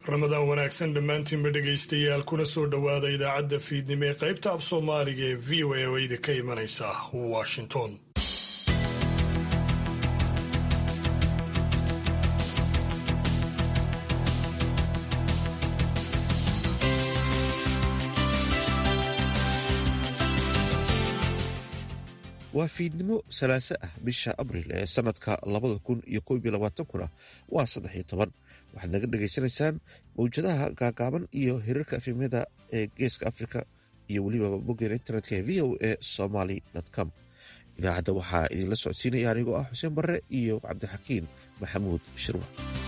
ramadaan wanaagsan dhammaantiinba dhegaystayaal kuna soo dhowaada idaacadda fiidnimo ee qaybta af soomaaliga ee v o a oo idinka imanaysa washington waa fiidnimo salaaso ah bisha abril ee sanadka labada kun iyo koob iyo labaatankuna waa saddex iyo toban waxaad naga dhagaysanaysaan mawjadaha gaagaaban iyo hirarka afimyada ee geeska afrika iyo weliba boggeena internetka ee v o a somaly com idaacadda waxaa idinla socodsiinaya anigoo ah xuseen barre iyo cabdixakiin maxamuud shirwa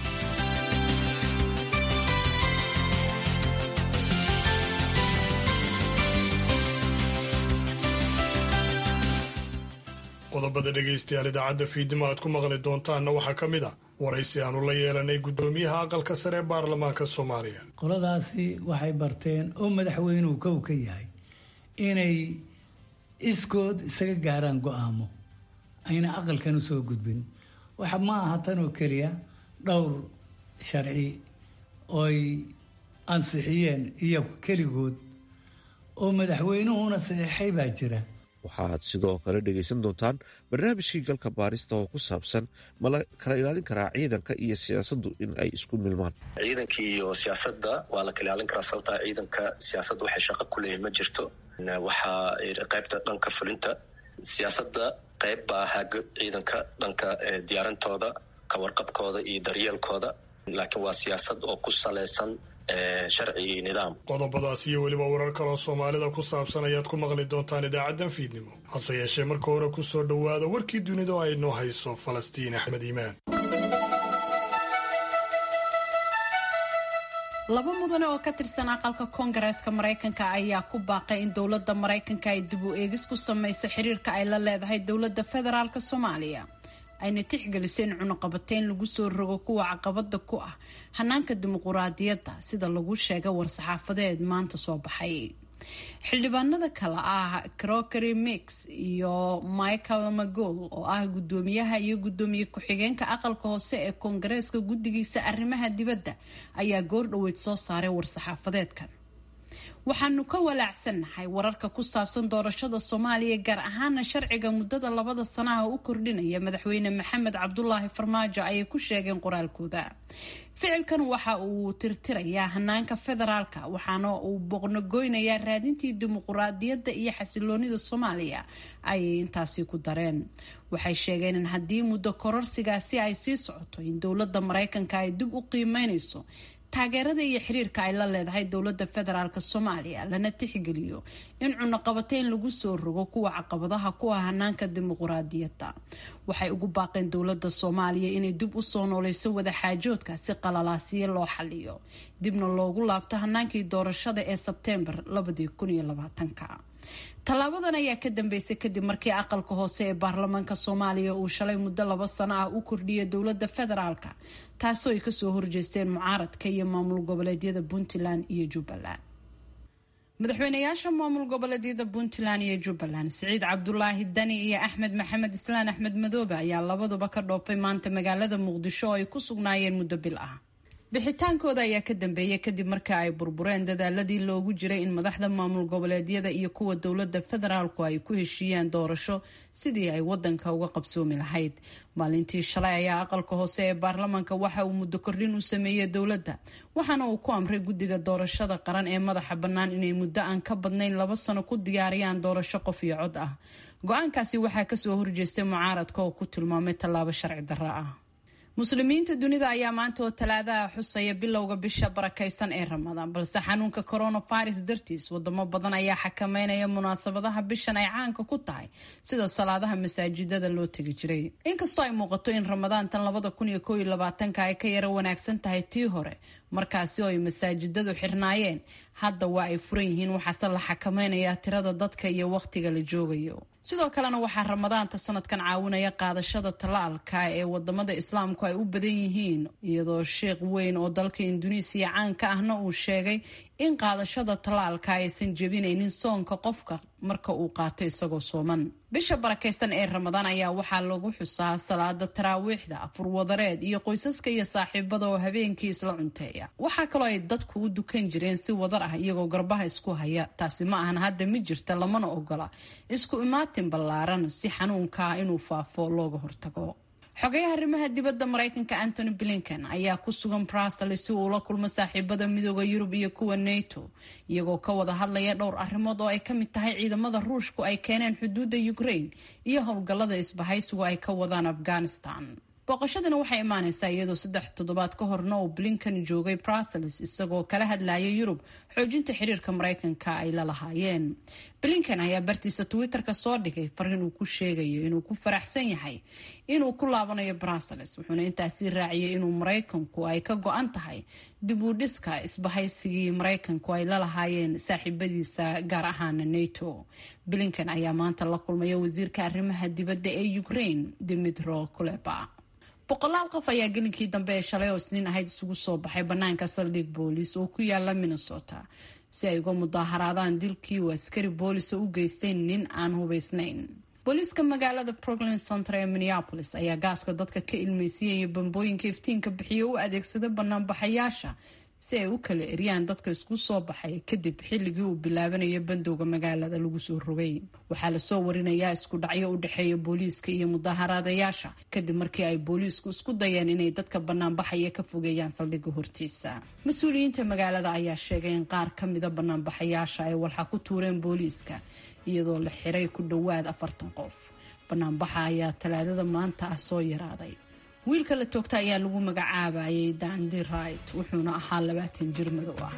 qodobada dhegaystayaal idaacadda fiidnimo aad ku maqli doontaanna waxaa ka mid a waraysi aanu la yeelanay guddoomiyaha aqalka sare ee baarlamaanka soomaaliya qoladaasi waxay barteen oo madaxweynuhu kow ka yahay inay iskood isaga gaaraan go-aamo ayna aqalkan usoo gudbin waxa ma aha tan oo keliya dhowr sharci ooy ansixiyeen iyo keligood oo madaxweynuhuna saxiixay baa jira waxaad sidoo kale dhegaysan doontaan barnaamijkii galka baarista oo ku saabsan ma la kala ilaalin karaa ciidanka iyo siyaasaddu in ay isku milmaan ciidankii iyo siyaasadda waa la kala ilaalin karaa sababtaa ciidanka siyaasadda waxay shaqo ku leeyihin ma jirto waxaa qaybta dhanka fulinta siyaasadda qayb baa haga ciidanka dhanka diyaarintooda kawarqabkooda iyo daryeelkooda laakiin waa siyaasad oo ku salaysan sharci iyo nidaam qodobadaas iyo weliba warar kaloo soomaalida ku saabsan ayaad ku maqli doontaan idaacaddan fiidnimo hase yeeshee marka hore ku soo dhowaada warkii dunida oo ay noo hayso falastiin axmed iimaan laba mudane oo ka tirsan aqalka koongareeska maraykanka ayaa ku baaqay in dowladda maraykanka ay dib u eegis ku samayso xiriirka ay la leedahay dowladda federaalk soomaaliya ayna tixgelisay in cunuqabateyn lagu soo rogo kuwa caqabada ku ah hanaanka dimuquraadiyadda sida lagu sheegay war-saxaafadeed maanta soo baxay xildhibaanada kale ah crokery mix iyo michael magool oo ah guddoomiyaha iyo guddoomiye ku-xigeenka aqalka hoose ee koongareeska guddigiisa arrimaha dibadda ayaa goordhoweyd soo saaray war-saxaafadeedkan waxaanu ka walaacsannahay wararka ku saabsan doorashada soomaaliya gaar ahaana sharciga muddada labada sanaha u kordhinaya madaxweyne maxamed cabdulaahi farmaajo ayay ku sheegeen qoraalkooda ficilkan waxa uu tirtirayaa hanaanka federaalka waxaana uu boqnogoynayaa raadintii dimuquraadiyadda iyo xasiloonida soomaaliya ayay intaasi ku dareen waxay sheegeen in haddii muddo kororsigaasi ay sii socoto in dowladda maraykanka ay dib u qiimeynayso taageerada iyo xiriirka ay la leedahay dowladda federaalk soomaaliya lana tixgeliyo in cunuqabateyn lagu soo rogo kuwa caqabadaha ku ah hanaanka dimuquraadiyadda waxay ugu baaqeen dowladda soomaaliya inay dib u soo nooleyso wadaxaajoodka si qalalaasiyo loo xaliyo dibna loogu laabto hanaankii doorashada ee sebteembar tallaabadan ayaa ka dambeysay kadib markii aqalka hoose ee baarlamaanka soomaaliya uu shalay muddo laba sano ah u kordhiyay dowladda federaalka taasoo ay kasoo horjeesteen mucaaradka iyo maamul goboleedyada puntland iyo jubbaland madaxweynayaasha maamul goboleedyada puntland iyo jubbaland siciid cabdulaahi dani iyo axmed maxamed islaan axmed madoobe ayaa labaduba ka dhoofay maanta magaalada muqdisho oo ay ku sugnaayeen muddo bil ah bixitaankooda ayaa ka dambeeyay kadib marka ay burbureen dadaaladii loogu jiray in madaxda maamul goboleedyada iyo kuwa dowladda federaalku ay ku heshiiyaan doorasho sidii ay wadanka uga qabsoomi lahayd maalintii shalay ayaa aqalka hoose ee baarlamaanka waxa uu muddo kordhin u sameeyey dowladda waxaana uu ku amray guddiga doorashada qaran ee madaxa bannaan inay muddo aan ka badnayn laba sano ku diyaariyaan doorasho qof iyo cod ah go-aankaasi waxaa kasoo horjeestay mucaaradka oo ku tilmaamay tallaabo sharci darro ah muslimiinta dunida ayaa maanta oo talaadaha xusaya bilowga bisha barakaysan ee ramadaan balse xanuunka coronavirus dartiis wadamo badan ayaa xakameynaya munaasabadaha bishan ay caanka ku tahay sida salaadaha masaajidada loo tegi jiray inkastoo ay muuqato in ramadaantan labada kun iyo koob iyo labaatanka ay ka yara wanaagsan tahay tii hore markaasi oo ay masaajidadu xirnaayeen hadda waa ay furan yihiin waxaase la xakameynayaa tirada dadka iyo wakhtiga la joogayo sidoo kalena waxaa ramadaanta sanadkan caawinaya qaadashada talaalka ee wadamada islaamku ay u badan yihiin iyadoo sheekh weyn oo dalka induneisiya caanka ahna uu sheegay in qaadashada tallaalka aysan jebinaynin soonka qofka marka uu qaato isagoo sooman bisha barakaysan ee ramadaan ayaa waxaa lagu xusaa salaada taraawiixda afurwadareed iyo qoysaska iyo saaxiibada oo habeenkii isla cunteeya waxaa kaloo ay dadku u dukan jireen si wadar ah iyagoo garbaha isku haya taasi ma ahan hadda mi jirta lamana ogola isku imaatin ballaaran si xanuunkaa inuu faafo looga hortago xogayaha arrimaha dibadda maraykanka antony blinken ayaa ku sugan brussels si uu ula kulmo saaxiibada midooda yurub iyo kuwa nato iyagoo ka wada hadlaya dhowr arrimood oo ay ka mid tahay ciidamada ruushku ay keeneen xuduudda ukraine iyo howlgallada isbahaysigu ay ka wadaan afghanistan booqashadana waxay imaaneysaa iyadoo saddex toddobaad ka horna uu blinken joogay brussels isagoo kala hadlaya yurub xoojinta xiriirka maraykanka ay la lahaayeen blinken ayaa bartiisa twitter-ka soo dhigay fariin uu ku sheegayo inuu ku faraxsan yahay inuu ku laabanayo brussels wuxuuna intaasi raaciyay inuu maraykanku ay ka go-an tahay dib u dhiska isbahaysigii maraykanku ay la lahaayeen saaxiibadiisa gaar ahaana nato blinken ayaa maanta la kulmaya wasiirka arrimaha dibadda ee ukraine dimitro kuleba boqolaal qof ayaa gelinkii dambe ee shalay oo isniin ahayd isugu soo baxay banaanka saldhig boolis oo ku yaala minnesota si ay uga mudaaharaadaan dilkii uu askari boolisa u geystay nin aan hubaysnayn booliiska magaalada brooklyn center ee minneapolis ayaa gaaska dadka ka ilmeysiiyay iyo bambooyinka iftiinka bixiya u adeegsada banaanbaxayaasha si ay u kala eryaan dadka isku soo baxay kadib xilligii uu bilaabanayo bandowga magaalada lagu soo rogay waxaa lasoo warinayaa isku dhacyo u dhexeeya booliiska iyo mudaaharaadayaasha kadib markii ay booliisku isku dayeen inay dadka banaanbaxaya ka fogeeyaan saldhigga hortiisa mas-uuliyiinta magaalada ayaa sheegay in qaar ka mida banaanbaxayaasha ay walxa ku tuureen booliiska iyadoo la xiray ku dhowaad afartan qof banaanbaxa ayaa talaadada maanta ah soo yaraaday wiilka la toogta ayaa lagu magacaabayay dandi right wuxuuna ahaa labaatan jir madow ah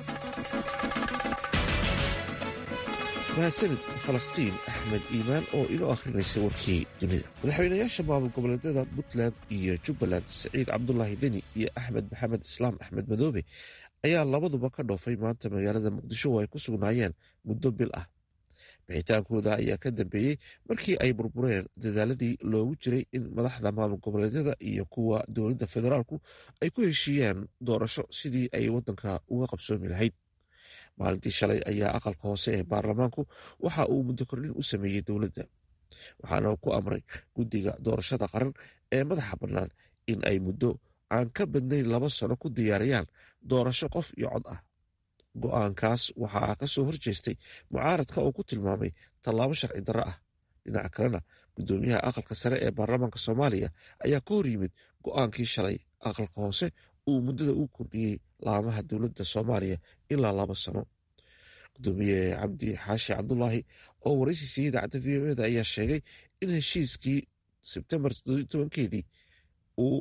mahadsanid falastiin axmed iimaan oo inoo akhrinaysa warkii dunida madaxweynayaasha maamul goboleedyada puntland iyo jubbaland siciid cabdulaahi deni iyo axmed maxamed islaam axmed madoobe ayaa labaduba ka dhoofay maanta magaalada muqdisho oo ay ku sugnaayeen muddo bil ah bixitaankooda ayaa ka dambeeyey markii ay burbureen dadaaladii loogu jiray in madaxda maamul goboleedyada iyo kuwa dowladda federaalku ay ku heshiiyaan doorasho sidii ay waddanka uga qabsoomi lahayd maalintii shalay ayaa aqalka hoose ee baarlamaanku waxa uu muddo kordhin u sameeyey dowladda waxaana ku amray guddiga doorashada qaran ee madaxa bannaan in ay muddo aan ka badnayn laba sano ku diyaariyaan doorasho qof iyo cod ah go-aankaas waxaa ka soo horjeestay mucaaradka oo ku tilmaamay tallaabo sharci darro ah dhinaca kalena guddoomiyaha aqalka sare ee baarlamaanka soomaaliya ayaa ka hor yimid go-aankii shalay aqalka hoose uu muddada u kordhiyey laamaha dowladda soomaaliya ilaa laba sano gudoomiye cabdi xaashi cabdulaahi oo waraysi siiyey idaacadda v o eda ayaa sheegay in heshiiskii sebtembar tobankeedii uu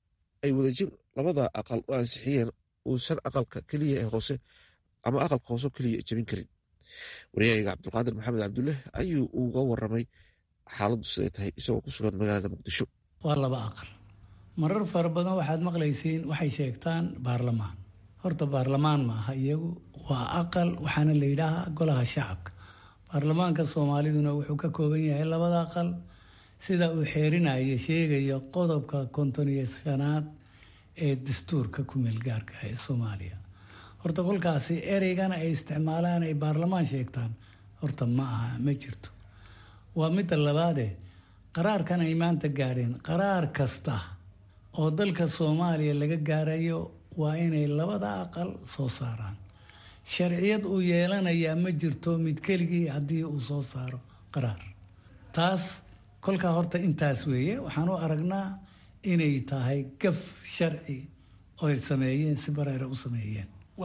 ay wadajir labada aqal u ansixiyeen uusan aqalka keliya ee hoose ama aqalka hoose keliya jebin karin waryahayga cabdulqaadir maxamed cabdulle ayuu uga waramay xaaladdu siday tahay isagoo ku sugan magaalada muqdisho waa laba aqal marar fara badan waxaad maqlaysiin waxay sheegtaan baarlamaan horta baarlamaan maaha iyagu waa aqal waxaana la yidhaahaa golaha shacabka baarlamaanka soomaaliduna wuxuu ka kooban yahay labada aqal sida uu xeerinayo sheegayo qodobka konton iyo shanaad ee dastuurka ku meelgaarka ee soomaaliya horta kolkaasi ereygana ay isticmaalaan ay baarlamaan sheegtaan horta ma aha ma jirto waa midda labaade qaraarkan ay maanta gaadheen qaraar kasta oo dalka soomaaliya laga gaarayo waa inay labada aqal soo saaraan sharciyad uu yeelanayaa ma jirto mid keligii haddii uu soo saaro qaraar taas kolkaa horta intaas weeye waxaan u aragnaa inay tahay gaf sharci oy sameeyeen si bareera u sameeyeen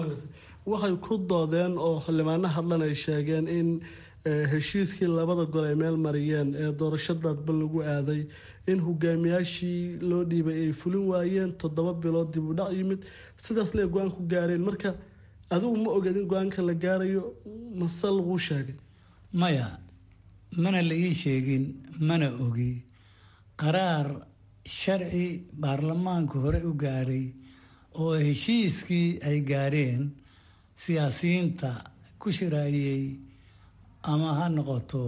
waxay ku doodeen oo xildhibaano hadlan ay sheegeen in heshiiskii labada gol ay meel mariyeen ee doorashadaadba lagu aaday in hogaamiyaashii loo dhiibay ay fulin waayeen toddoba bilood dib u dhac yimid sidaas lee go-aan ku gaareen marka adigu ma oged in go-aanka la gaarayo mase laguu sheegay maya mana la ii sheegin mana ogi qaraar sharci baarlamaanku hore u gaadhay oo heshiiskii ay gaadheen siyaasiyiinta ku shiraayey ama ha noqoto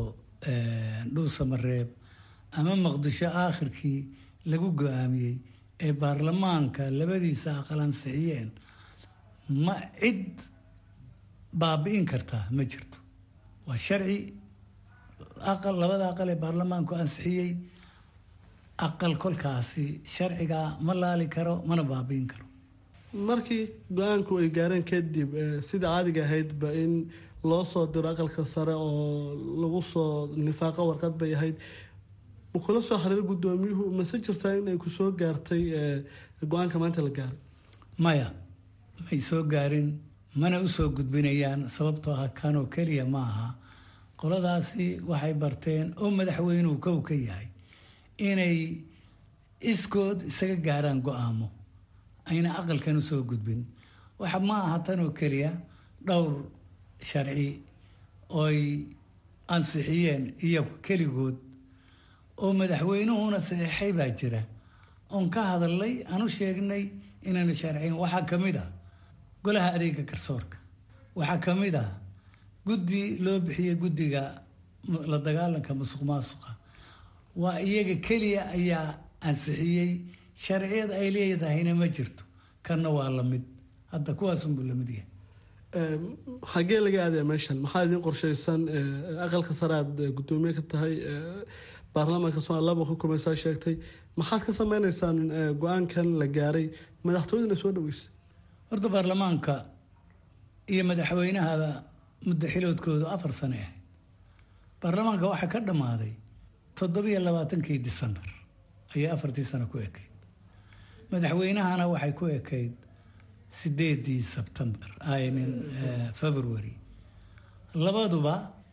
dhuusamareeb ama maqdisho aakhirkii lagu go-aamiyey ee baarlamaanka labadiisa aqal ansixiyeen ma cid baabi'in kartaa ma jirto waa sharci aqal labada aqal ee baarlamaanku ansixiyey aqal kolkaasi sharcigaa ma laali karo mana baabi'in karo markii go-aanku ay gaareen kadib sida caadiga ahaydba in loo soo diro aqalka sare oo lagu soo nifaaqo warqad bay ahayd kula soo xiriir guddoomiyuhu mase jirtaa in ay ku soo gaartay go-aanka maanta la gaaray maya may soo gaarin mana u soo gudbinayaan sababtoo ah kanoo keliya ma aha qoladaasi waxay barteen oo madaxweynuhu kow ka yahay inay iskood isaga gaaraan go-aamo ayna aqalkan u soo gudbin waxa ma aha tanoo keliya dhowr sharci ooy ansixiyeen iyagu keligood oo madaxweynuhuna saxiixay baa jira oon ka hadalnay aan u sheegnay inayna sharciyin waxaa ka mid ah golaha adeega garsoorka waxaa ka mid ah guddi loo bixiyey guddiga la dagaalanka musuq maasuqa waa iyaga keliya ayaa ansixiyey sharciyad ay leedahayna ma jirto kanna waa lamid hadda kuwaasunbuu lamid yahay xaggee laga aadaya meeshan maxaa idiin qorshaysan aqalka sare aad guddoomiye ka tahay baarlamaanka somalia laba xukumaysaa sheegtay maxaad ka sameyneysaan go-aankan la gaaray madaxtooyadana soo dhaweysay horta baarlamaanka iyo madaxweynahaba muddo xiloodkoodu afar sane ahayd baarlamaanka waxaa ka dhammaaday toddobiyo labaatankii decembar ayay afartii sano ku ekayd madaxweynahana waxay ku ekayd sideedii sebtembar aynin february labaduba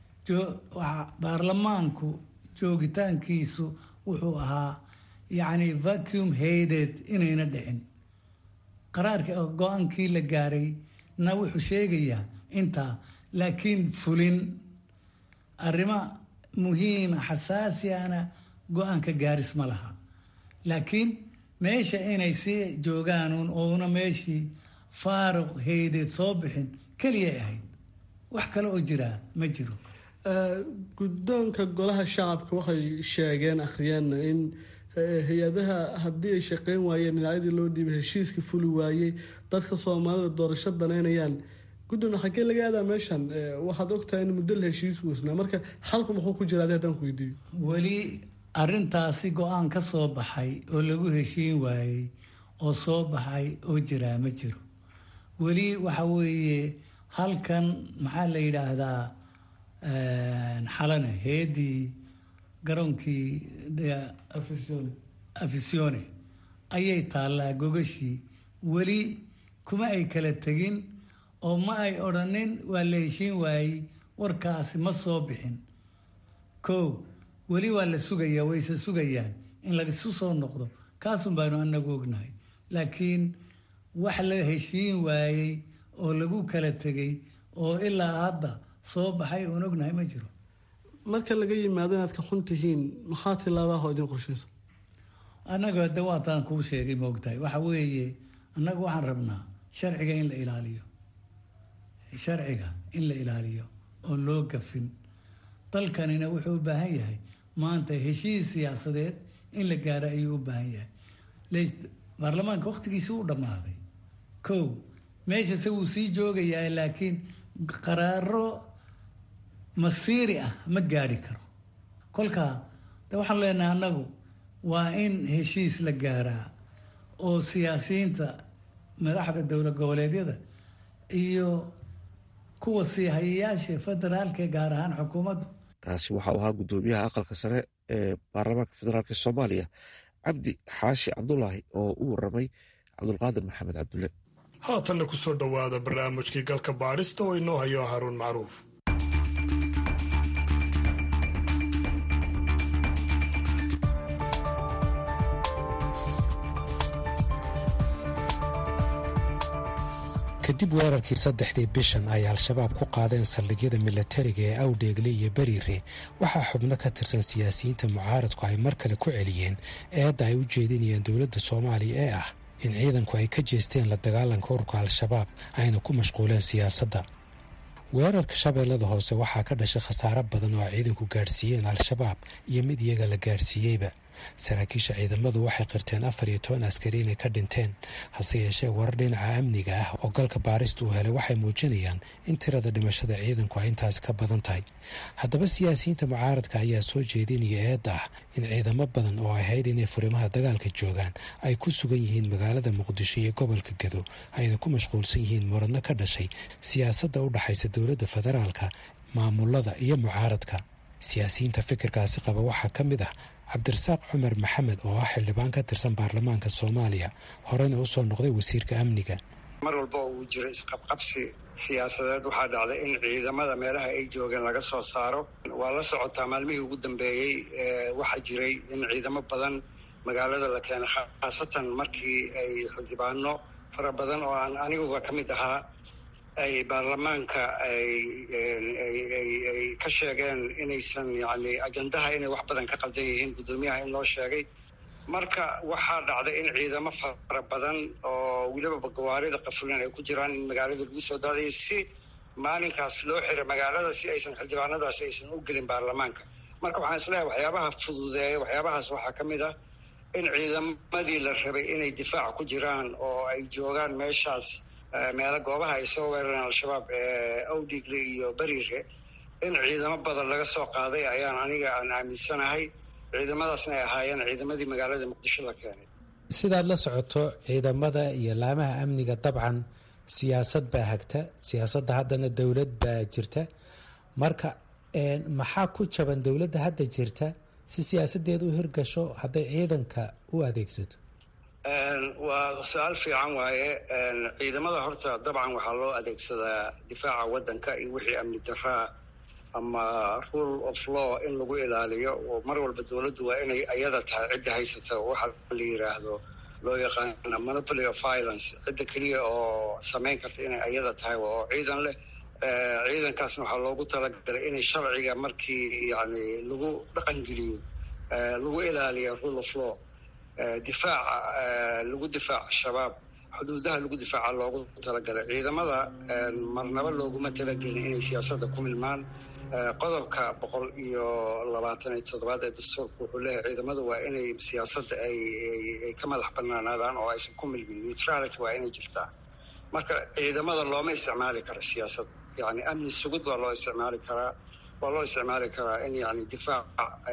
baarlamaanku joogitaankiisu wuxuu ahaa yacni vacuum hayded inayna dhicin qaraarka go-aankii la gaaray na wuxuu sheegayaa intaa laakiin fulin arrimo muhiima xasaasiana go-aanka gaaris ma laha laakiin meesha inay sii joogaanuun ouna meeshii faaruq haydeed soo bixin keliyay ahayd wax kale oo jiraa ma jiro guddoonka golaha shacabka waxay sheegeen akhriyeenna in hay-adaha haddii ay shaqeyn waayeen dhinacyadii loo dhiibay heshiiska fuli waayey dadka soomaalida doorasho danaynayaan guddoona xaggee laga aadaa meeshan waxaad ogtahay in muddo la heshiis weysnaa marka xalku muxuu ku jira adi haddaan ku weydiiyo weli arrintaasi go-aan ka soo baxay oo lagu heshiin waayey oo soo baxay oo jiraa ma jiro weli waxa weeye halkan maxaa la yidhaahdaa xalane heedii garoonkii afisione ayay taallaa gogashii weli kuma ay kala tegin oo ma ay odhanin waa la heshiin waayey warkaasi ma soo bixin ko weli waa la sugayaa wayse sugayaan in laisu soo noqdo kaasun baanu anagu ognahay laakiin wax la heshiin waayey oo lagu kala tegay oo ilaa hadda soo baxay oon ognahay ma jiro marka laga yimaado inaad ka xun tihiin maxaa tilaabaha idin qorshaysa annaga de waataan kuu sheegay maogtahay waxa weeye annaga waxaan rabnaa sharciga in la ilaaliyo sharciga in la ilaaliyo oon loo gafin dalkanina wuxuu u baahan yahay maanta heshiis siyaasadeed in la gaaro ayuu u baahan yahay baarlamaanka wakhtigiisi u dhammaaday ko meeshase wuu sii joogayaa laakiin qaraaro masiiri ah ma gaadhi karo kolkaa de waxaan leenahay annagu waa in heshiis la gaaraa oo siyaasiyiinta madaxda dowlad goboleedyada iyo kuwa sii hayayaasha federaalka gaar ahaan xukuumaddu kaasi waxau ahaa guddoomiyaha aqalka sare ee baarlamaanka federaalk soomaaliya cabdi xaashi cabdulaahi oo u waramay cabdulqaadir maxamed cabdulle haatanna ku soo dhowaada barnaamijkii galka baadhista oo inoo hayo haruun macruuf kadib weerarkii saddexdii bishan ay al-shabaab ku qaadeen saldhigyada milatariga ee awdheegle iyo beriire waxaa xubno ka tirsan siyaasiyiinta mucaaradku ay mar kale ku celiyeen eedda ay u jeedinayeen dowladda soomaaliya ee ah in ciidanku ay ka jeesteen la dagaalanka ururka al-shabaab ayna ku mashquuleen siyaasadda weerarka shabeellada hoose waxaa ka dhashay khasaaro badan oo ay ciidanku gaadhsiiyeen al-shabaab iyo mid iyaga la gaadhsiiyeyba saraakiisha ciidamadu waxay qirteen afar iyo toban askari inay ka dhinteen hase yeeshee warar dhinaca amniga ah oo galka baarista uu helay waxay muujinayaan in tirada dhimashada ciidanku ay intaasi ka badan tahay haddaba siyaasiyiinta mucaaradka ayaa soo jeedinaya eedda ah in ciidamo badan oo ahayd inay furimaha dagaalka joogaan ay ku sugan yihiin magaalada muqdisho iyo gobolka gedo ayna ku mashquulsan yihiin muradno ka dhashay siyaasadda u dhaxaysa dowladda federaalka maamulada iyo mucaaradka siyaasiyiinta fikirkaasi qaba waxaa ka mid ah cabdirasaaq cumar maxamed oo ah xildhibaan ka tirsan baarlamaanka soomaaliya horena usoo noqday wasiirka amniga mar walba uu jiro isqabqabsi siyaasadeed waxaa dhacday in ciidamada meelaha ay joogeen laga soo saaro waa la socotaa maalmihii ugu dambeeyey waxaa jiray in ciidamo badan magaalada la keenay khaasatan markii ay xildhibaano fara badan oo aan aniguba ka mid ahaa ay baarlamaanka ay ka sheegeen inaysan yani ajandaha inay wax badan ka qaldan yihiin guddoomiyaha in loo sheegay marka waxaa dhacday in ciidamo fara badan oo weliba gawaarida qafulan ay ku jiraan in magaalada lagu soo daadaya si maalinkaas loo xiray magaalada si aysan xildhibaanadaasi aysan u gelin baarlamaanka marka waxaan isleeyahay waxyaabaha fududeeya waxyaabahaas waxaa ka mid ah in ciidamadii la rabay inay difaac ku jiraan oo ay joogaan meeshaas meelo goobaha ay soo weerareen al-shabaab awdigle iyo beriire in ciidamo badan laga soo qaaday ayaan aniga aan aaminsanahay ciidamadaasna ay ahaayeen ciidamadii magaalada muqdisho la keenay sidaad la socoto ciidamada iyo laamaha amniga dabcan siyaasad baa hagta siyaasadda haddana dowlad baa jirta marka maxaa ku jaban dowladda hadda jirta si siyaasadeeda u hirgasho hadday ciidanka u adeegsato waa su-aal fiican waaye ciidamada horta dabcan waxaa loo adeegsadaa difaaca waddanka iyo wixii amni daraa ama rule of law in lagu ilaaliyo oo mar walba dowladdu waa inay ayada tahay cidda haysata waxa la yiraahdo loo yaqaana monopoly of violence cidda keliya oo samayn karta inay ayada tahay oo ciidan leh ciidankaasna waxaa loogu talagalay inay sharciga markii yani lagu dhaqangeliyo lagu ilaaliyo rule of law difaaca lagu difaaca shabaab xuduudaha lagu difaaca loogu talagalay ciidamada marnaba looguma talagelin inay siyaasadda ku milmaan qodobka boqol iyo labaatan iyo toddobaad ee dastuurka wuxuu leeyahay ciidamadu waa inay siyaasadda ay ka madax banaanaadaan oo aysan ku milmin neutrality waa inay jirtaa marka ciidamada looma isticmaali karo siyaasad yani amni sugud waa loo isticmaali karaa waa loo isticmaali karaa in yani difaac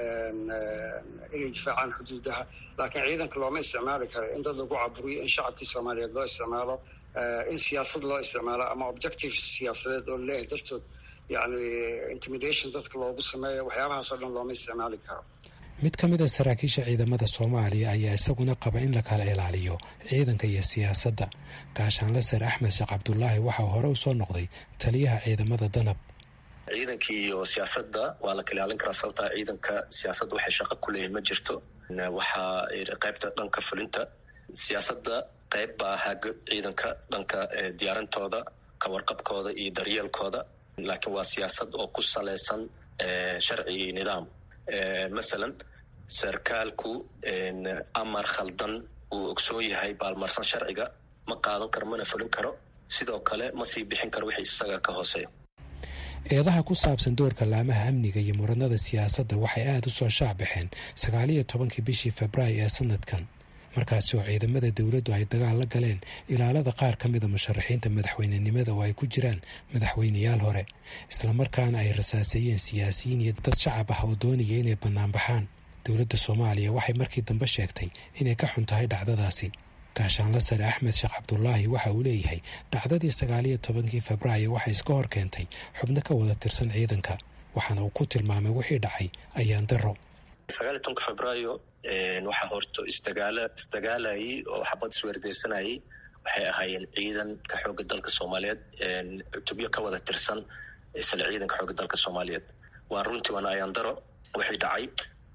inay difaacaan xuduudaha laakiin ciidanka looma isticmaali karo in dad lagu caburiyo in shacabkii soomaaliyeed loo isticmaalo in siyaasad loo isticmaalo ama objective siyaasadeed oo leeyahay dartood yani intimidation dadka loogu sameeyo waxyaabahaas oo dhan looma isticmaali karo mid ka mid a saraakiisha ciidamada soomaaliya ayaa isaguna qaba in la kala ilaaliyo ciidanka iyo siyaasadda gaashaanle sar axmed sheekh cabdulaahi waxaa hore u soo noqday taliyaha ciidamada danab ciidankii iyo siyaasadda waa la kala ilaalin karaa sababtaa ciidanka siyaasadda waxay shaqo ku leeyihin ma jirto waxaa qaybta dhanka fulinta siyaasadda qayb baa haga ciidanka dhanka diyaarintooda kawarqabkooda iyo daryeelkooda laakiin waa siyaasad oo ku salaysan sharci iyo nidaam masalan sarkaalku amar khaldan uu ogsoon yahay baalmarsan sharciga ma qaadan karo mana fulin karo sidoo kale ma sii bixin karo wixii isaga ka hooseeya eedaha ku saabsan doorka laamaha amniga iyo muranada siyaasadda waxay aada u soo shaacbaxeen sagaaliyo tobankii bishii februaayo ee sanadkan markaasi oo ciidamada dowladdu ay dagaal la galeen ilaalada qaar ka mida musharaxiinta madaxweynenimada oo ay ku jiraan madaxweyneyaal hore islamarkaana ay rasaaseeyeen siyaasiyiin iyo dad shacab ah oo doonaya inay banaanbaxaan dowladda soomaaliya waxay markii dambe sheegtay inay ka xun tahay dhacdadaasi gaashaanla sare axmed sheekh cabdulaahi waxa uu leeyahay dhacdadii sagaaliyo tobankii febraayo waxay iska hor keentay xubno ka wada tirsan ciidanka waxaana uu ku tilmaamay wixii dhacay ayaan daro sagaal iyo tobanka febraayo waxaa horto isdagaala isdagaalayay oo xabad isweerdeysanayay waxay ahaayeen ciidanka xoogga dalka soomaaliyeed cutubyo ka wada tirsan isla ciidanka xoogga dalka soomaaliyeed waa runtii waana ayaan daro wixii dhacay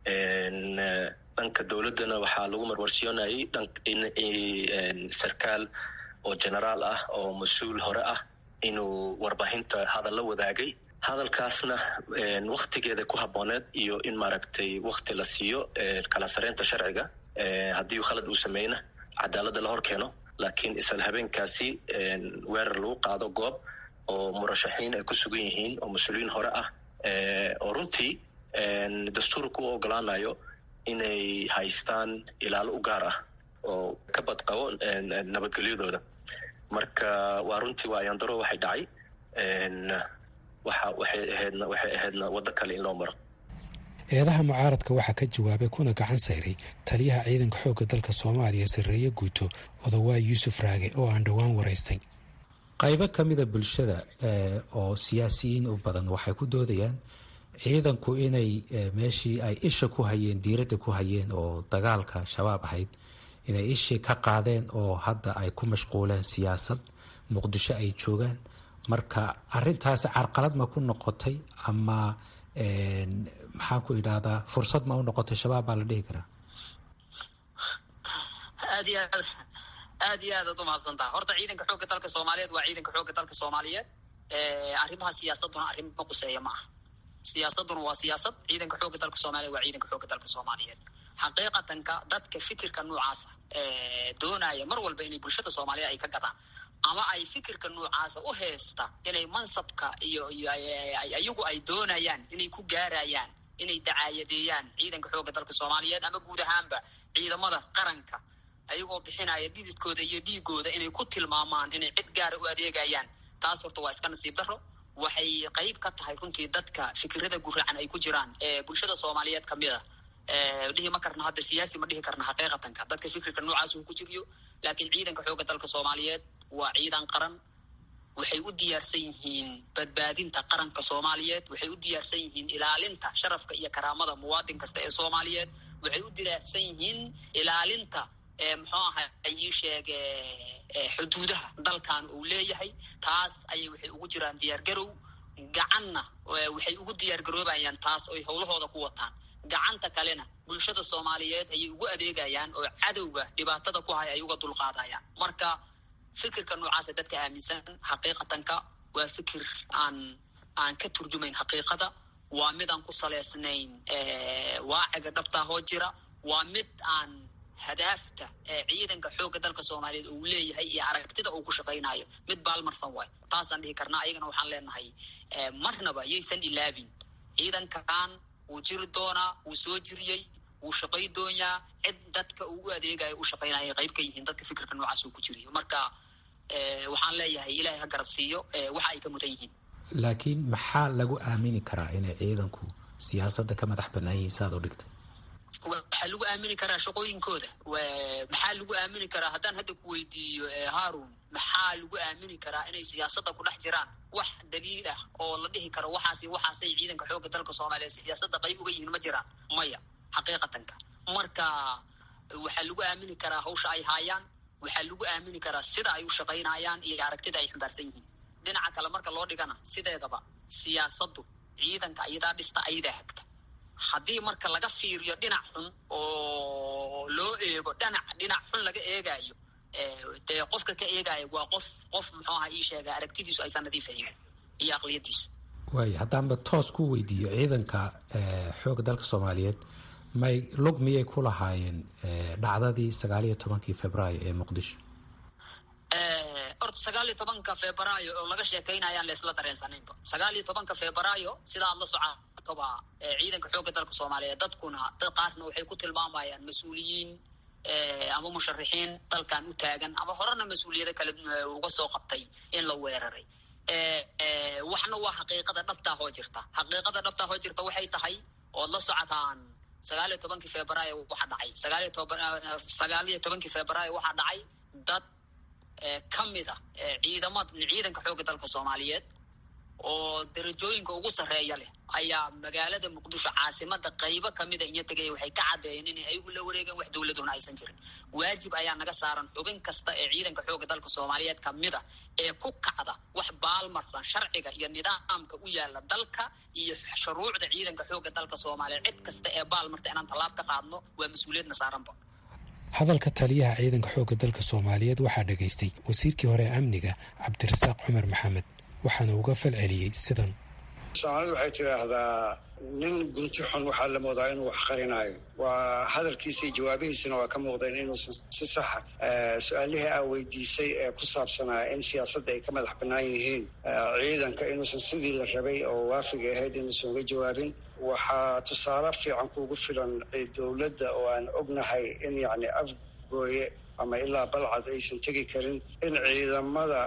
dhanka dowladdana waxaa lagu marwarsiyoonayay in sarkaal oo generaal ah oo mas-uul hore ah inuu warbaahinta hadal la wadaagay hadalkaasna waktigeeda ku habooneed iyo in maaragtay wakti la siiyo kala sareynta sharciga haddii khalad uu sameyna cadaaladda la hor keeno laakiin isla habeenkaasi weerar lagu qaado goob oo murashaxiin ay ku sugan yihiin oo mas-uuliyiin hore ah oo runtii dastuurka u ogolaanayo inay haystaan ilaalo u gaar ah oo ka badqabo nabadgelyadooda marka waa runtii waa ayandaro waxay dhacay waxa waxay ahaydna waxay ahaydna waddo kale in loo maro eedaha mucaaradka waxaa ka jawaabay kuna gacan sayray taliyaha ciidanka xoogga dalka soomaaliya sarreeye guuto odawaa yuusuf raage oo aan dhowaan waraystay qaybo ka mida bulshada oo siyaasiyiin u badan waxay ku doodayaan ciidanku inay meeshii ay isha ku hayeen diiradda ku hayeen oo dagaalka shabaab ahayd inay ishii ka qaadeen oo hadda ay ku mashquuleen siyaasad muqdisho ay joogaan marka arintaasi carqalad ma ku noqotay ama maxaan ku idhahdaa fursad ma u noqotay shabaab baa la dhihi karaa aad iyo aad aad iyo aad ad umahadsantaha horta ciidanka xoogga dalka soomaaliyeed waa ciidanka xoogga dalka soomaaliyeed arrimaha siyaasaduna arrin ma quseeya ma aha siyaasaduna waa siyaasad ciidanka xoogga dalka soomaliyeed waa ciidanka xoogga dalka soomaaliyeed xaqiiqatanka dadka fikirka noocaasa doonaya mar walba inay bulshada soomaaliyeed ay ka gadaan ama ay fikirka noocaasa u heesta inay mansabka iyo iyo ayagu ay doonayaan inay ku gaarayaan inay dacaayadeeyaan ciidanka xoogga dalka soomaaliyeed ama guud ahaanba ciidamada qaranka ayagoo bixinaya dhididkooda iyo dhiigooda inay ku tilmaamaan inay cid gaara u adeegayaan taas horta waa iska nasiib daro waxay qayb ka tahay runtii dadka fikirada guracan ay ku jiraan ee bulshada soomaaliyeed kamid a dhihi ma karna hadda siyaasi ma dhihi karna xaqiiqatanka dadka fikirka noocaas uu ku jiriyo laakiin ciidanka xoogga dalka soomaaliyeed waa ciidan qaran waxay u diyaarsan yihiin badbaadinta qaranka soomaaliyeed waxay u diyaarsan yihiin ilaalinta sharafka iyo karaamada muwaadin kasta ee soomaaliyeed waxay u diyaarsan yihiin ilaalinta muxuu aha ii sheege xuduudaha dalkan uu leeyahay taas ayay waxay ugu jiraan diyaargarow gacanna waxay ugu diyaargaroobayaan taas oy howlahooda ku wataan gacanta kalena bulshada soomaaliyeed ayay ugu adeegayaan oo cadowga dhibaatada ku hay ay uga dulqaadayaan marka fikirka noocaasa dadka aaminsan xaqiiqatanka waa fikir aan aan ka turjumayn xaqiiqada waa mid aan ku saleysnayn waaciga dhabtaahoo jira waa mid aan hadaafta ciidanka xoogga dalka soomaaliyeed uu leeyahay iyo aragtida uu ku shaqaynayo mid baalmarsan waay taasaan dhihi karnaa ayagana waxaan leenahay marnaba yaysan ilaabin ciidankan wuu jiri doonaa wuu soo jiriyey wuu shaqay doonyaa cid dadka uu u adeegayo u shaqaynaya qayb ka yihiin dadka fikirka noocaas uu ku jiriyo marka waxaan leeyahay ilaahay ha garad siiyo waxa ay ka mudan yihiin laakiin maxaa lagu aamini karaa inay ciidanku siyaasadda ka madax banaan yihiin saad u dhigtay waxaa lagu aamini karaa shaqooyinkooda maxaa lagu aamini karaa haddaan hadda ku weydiiyo haarun maxaa lagu aamini karaa inay siyaasadda ku dhex jiraan wax daliil ah oo la dhihi karo waxaasi waxaasay ciidanka xoogga dalka soomaaliya siyaasadda qayb uga yihiin ma jiraan maya xaqiiqatanka marka waxaa lagu aamini karaa hawsha ay haayaan waxaa lagu aamini karaa sida ay u shaqaynayaan iyo aragtida ay xambaarsan yihiin dhinaca kale marka loo dhigana sideedaba siyaasaddu ciidanka ayadaa dhista ayadaa hagta haddii marka laga fiiriyo dhinac xun oo loo eego dhinac dhinac xun laga eegayo dee qofka ka eegayo waa qof qof muxuu aha ii sheega aragtidiisu aysan nadiif ahayn iyo aqliyadiisu waaya haddaanba toos ku weydiiyo ciidanka xoogga dalka soomaaliyeed may lug miyay ku lahaayeen dhacdadii sagaal iyo tobankii februaayo ee muqdisho horta sagaal iyo tobanka februaayo oo laga sheekaynayaan laisla dareensanaynba sagaal iyo tobanka februaayo sida aad la socotoba ciidanka xoogga dalka soomaaliyeed dadkuna dad qaarna waxay ku tilmaamayaan mas-uuliyiin ama musharixiin dalkan u taagan ama horena mas-uuliyado kale uga soo qabtay in la weeraray waxna waa xaqiiqada dhabtaa hoo jirta xaqiiqada dhabtaa hoo jirta waxay tahay ood la socotaan sagaal iyo tobankii februaayo waxaa dhacay sagaaliyo toban sagaal iyo tobankii februaayo waxaa dhacay dad ka mid a ciidamad ciidanka xoogga dalka soomaaliyeed oo darajooyinka ugu sarreeya leh ayaa magaalada muqdisho caasimada qaybo kamida inya tegaya waxay ka caddeeyeen inay ayagu la wareegeen wax dowladuna aysan jirin waajib ayaa naga saaran xubin kasta ee ciidanka xoogga dalka soomaaliyeed kamida ee ku kacda wax baalmarsan sharciga iyo nidaamka u yaala dalka iyo shuruucda ciidanka xoogga dalka soomaaliyeed cid kasta ee baalmarta inaan tallaab ka qaadno waa mas-uuliyadna saaranba hadalka taliyaha ciidanka xoogga dalka soomaaliyeed waxaa dhegaystay wasiirkii hore ee amniga cabdirasaaq cumar maxamed waxaana uga fal celiyey sidan soomaalidu waxay tidhaahdaa nin gunti xun waxaa la moodaa inuu wax qarinayo waa hadalkiisa iyo jawaabihiisana waa ka muuqdeen inuusan si saxa su-aalihii aa weydiisay ee ku saabsanaa in siyaasadda ay ka madax bannaan yihiin ciidanka inuusan sidii la rabay oo waafiga ahayd inuusan uga jawaabin waxaa tusaale fiican kuugu filan dowladda oo aan ognahay in yacni afgooye ama ilaa balcad aysan tegi karin in ciidamada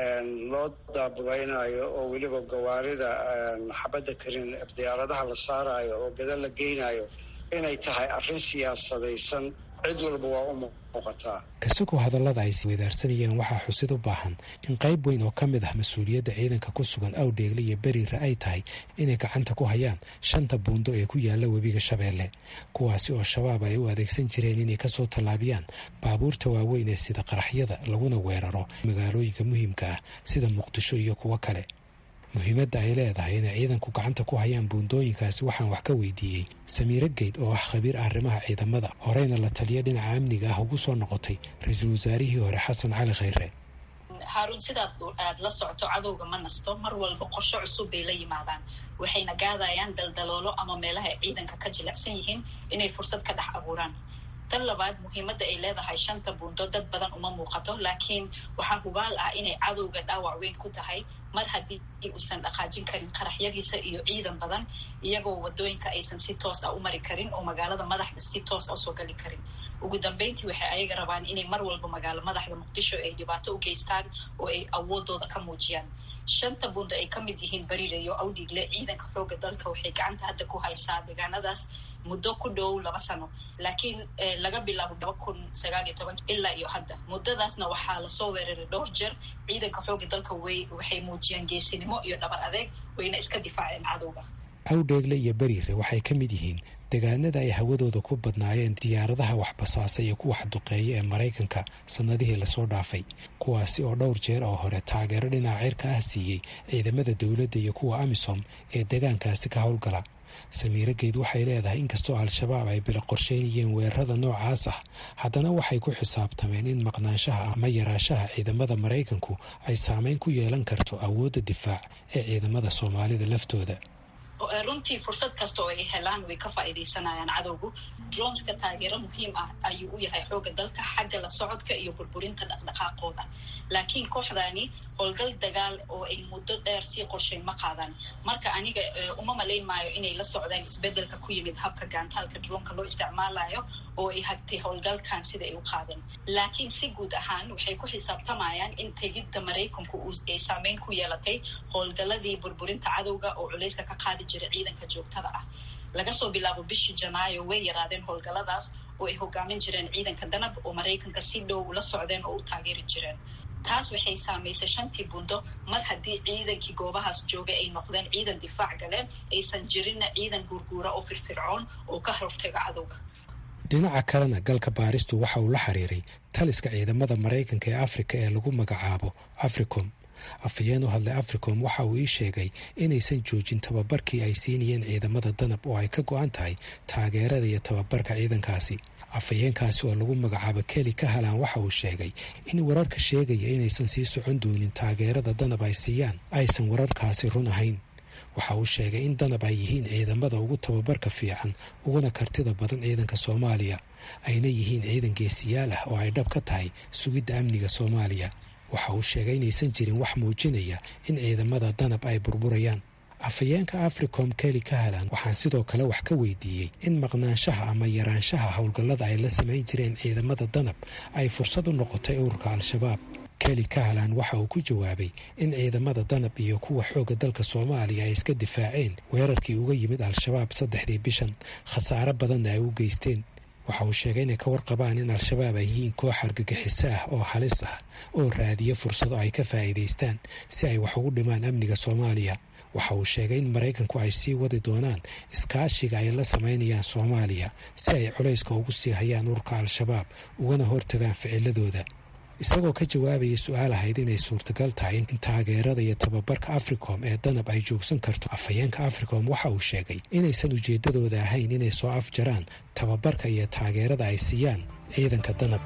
loo daabulaynayo oo weliba gawaarida xabadda karin diyaaradaha la saarayo oo gada la geynayo inay tahay arrin siyaasadaysan cid walba waa u muuqataa kasagoo hadallada ay wadaarsanayeen waxaa xusid u baahan in qayb weyn oo ka mid ah mas-uuliyadda ciidanka ku sugan awdheegle iyo beriire ay tahay inay gacanta ku hayaan shanta buundo ee ku yaala webiga shabeelle kuwaasi oo shabaab ay u adeegsan jireen inay kasoo tallaabiyaan baabuurta waaweyn ee sida qaraxyada laguna weeraro magaalooyinka muhiimka ah sida muqdisho iyo kuwo kale muhiimadda ay leedahay inay ciidanku gacanta ku hayaan buundooyinkaasi waxaan wax ka weydiiyey samiire geyd oo ah khabiir arrimaha ciidamada horeyna la taliya dhinaca amniga ah ugu soo noqotay ra-iisul wasaarihii hore xasan cali khayre haaruun sidaad aad la socoto cadowga ma nasto mar walba qorsho cusub bay la yimaadaan waxayna gaadayaan daldaloolo ama meelaha ay ciidanka ka jilicsan yihiin inay fursad ka dhex abuuraan tan labaad muhiimadda ay leedahay shanta buundo dad badan uma muuqato laakiin waxaa hubaal ah inay cadowga dhaawac weyn ku tahay mar haddii uusan dhaqaajin karin qaraxyadiisa iyo ciidan badan iyagoo wadooyinka aysan si toos ah u mari karin oo magaalada madaxda si toos a soo gali karin ugu dambeyntii waxay ayaga rabaan inay mar walba magaalo madaxda muqdisho ay dhibaato u geystaan oo ay awoodooda ka muujiyaan shanta buundo ay ka mid yihiin bariire iyo awdhigle ciidanka xooga dalka waxay gacanta hadda ku haysaa deegaanadaas muddo ku dhow laba sano laakiin laga bilaabo laba kun sagaal iyo toban ilaa iyo hadda muddadaasna waxaa lasoo weeraray dhowr jeer ciidanka xooga dalka way waxay muujiyeen geesinimo iyo dhabar adeeg wayna iska difaaceen cadowga awdheegle iyo beriire waxay ka mid yihiin deegaanada ay hawadooda ku badnaayeen diyaaradaha waxbasaasa iyo kuwa xduqeeya ee maraykanka sannadihii lasoo dhaafay kuwaasi oo dhowr jeer oo hore taageero dhinaca cirka ah siiyey ciidamada dowladda iyo kuwa amisom ee deegaankaasi ka howlgala samiire geyd waxay leedahay inkastoo al-shabaab ay bila qorsheynayeen weerarada noocaas ah haddana waxay ku xisaabtameen in maqnaanshaha ama yaraashaha ciidamada maraykanku ay saameyn ku yeelan karto awoodda difaac ee ciidamada soomaalida laftooda runtii fursad kasta oo ay helaan way ka faa'iidaysanayaan cadowgu droneska taageero muhiim ah ayuu u yahay xoogga dalka xagga la socodka iyo burburinta dhaqdhaqaaqooda laakiin kooxdaani howlgal dagaal oo ay muddo dheer sii qorshayn ma qaadaan marka aniga uma malayn maayo inay la socdaan isbeddelka ku yimid habka gaantaalka droonka loo isticmaalayo oo ay hagtay howlgalkan sida ay u qaadeen laakiin si guud ahaan waxay ku xisaabtamayaan in tegidda maraykanku ay saameyn ku yeelatay howlgalladii burburinta cadowga oo culayska ka qaadi jiray ciidanka joogtada ah laga soo bilaabo bishii janaayo way yaraadeen howlgalladaas oo ay hogaamin jireen ciidanka danab oo maraykanka si dhow la socdeen oo u taageeri jireen taas waxay saamaysay shantii buundo mar haddii ciidankii goobahaas jooga ay noqdeen ciidan difaac galeen aysan jirinna ciidan guurguura oo firfircoon oo ka hortaga cadowga dhinaca kalena galka baaristu waxa uu la xiriiray taliska ciidamada maraykanka ee afrika ee lagu magacaabo africom afhayeen u hadlay africom waxa uu ii sheegay inaysan joojin tababarkii ay siinayeen ciidamada danab oo ay ka go-an tahay taageerada iyo tababarka ciidankaasi afhayeenkaasi oo lagu magacaabo keli ka halaan waxa uu sheegay in wararka sheegaya inaysan sii socon doonin taageerada danab ay siiyaan aysan wararkaasi run ahayn waxa uu sheegay in danab ay yihiin ciidamada ugu tababarka fiican uguna kartida badan ciidanka soomaaliya ayna yihiin ciidan geesiyaal ah oo ay dhab ka tahay sugidda amniga soomaaliya waxa uu sheegay inaysan jirin wax muujinaya in ciidamada danab ay burburayaan afhayeenka africom keli ka halan waxaan sidoo kale wax ka weydiiyey in maqnaanshaha ama yaraanshaha howlgallada ay la samayn jireen ciidamada danab ay fursad u noqotay ururka al-shabaab keli kahalan waxa uu ku jawaabay in ciidamada danab iyo kuwa xoogga dalka soomaaliya ay iska difaaceen weerarkii uga yimid al-shabaab saddexdii bishan khasaare badanna ay u geysteen waxa uu sheegay inay ka warqabaan in al-shabaab ay yihiin koox argagixiso ah oo halis ah oo raadiya fursado ay ka faa'iidaystaan si ay wax ugu dhimaan amniga soomaaliya waxa uu sheegay in maraykanku ay sii wadi doonaan iskaashiga ay la samaynayaan soomaaliya si ay culayska ugu sii hayaan ururka al-shabaab ugana hortagaan ficiladooda isagoo ka jawaabayay su-aal ahayd inay suurtagal tahay in taageerada iyo tababarka africom ee danab ay joogsan karto afhayeenka africom waxa uu sheegay inaysan ujeeddadooda ahayn inay soo afjaraan tababarka iyo taageerada ay siiyaan ciidanka danab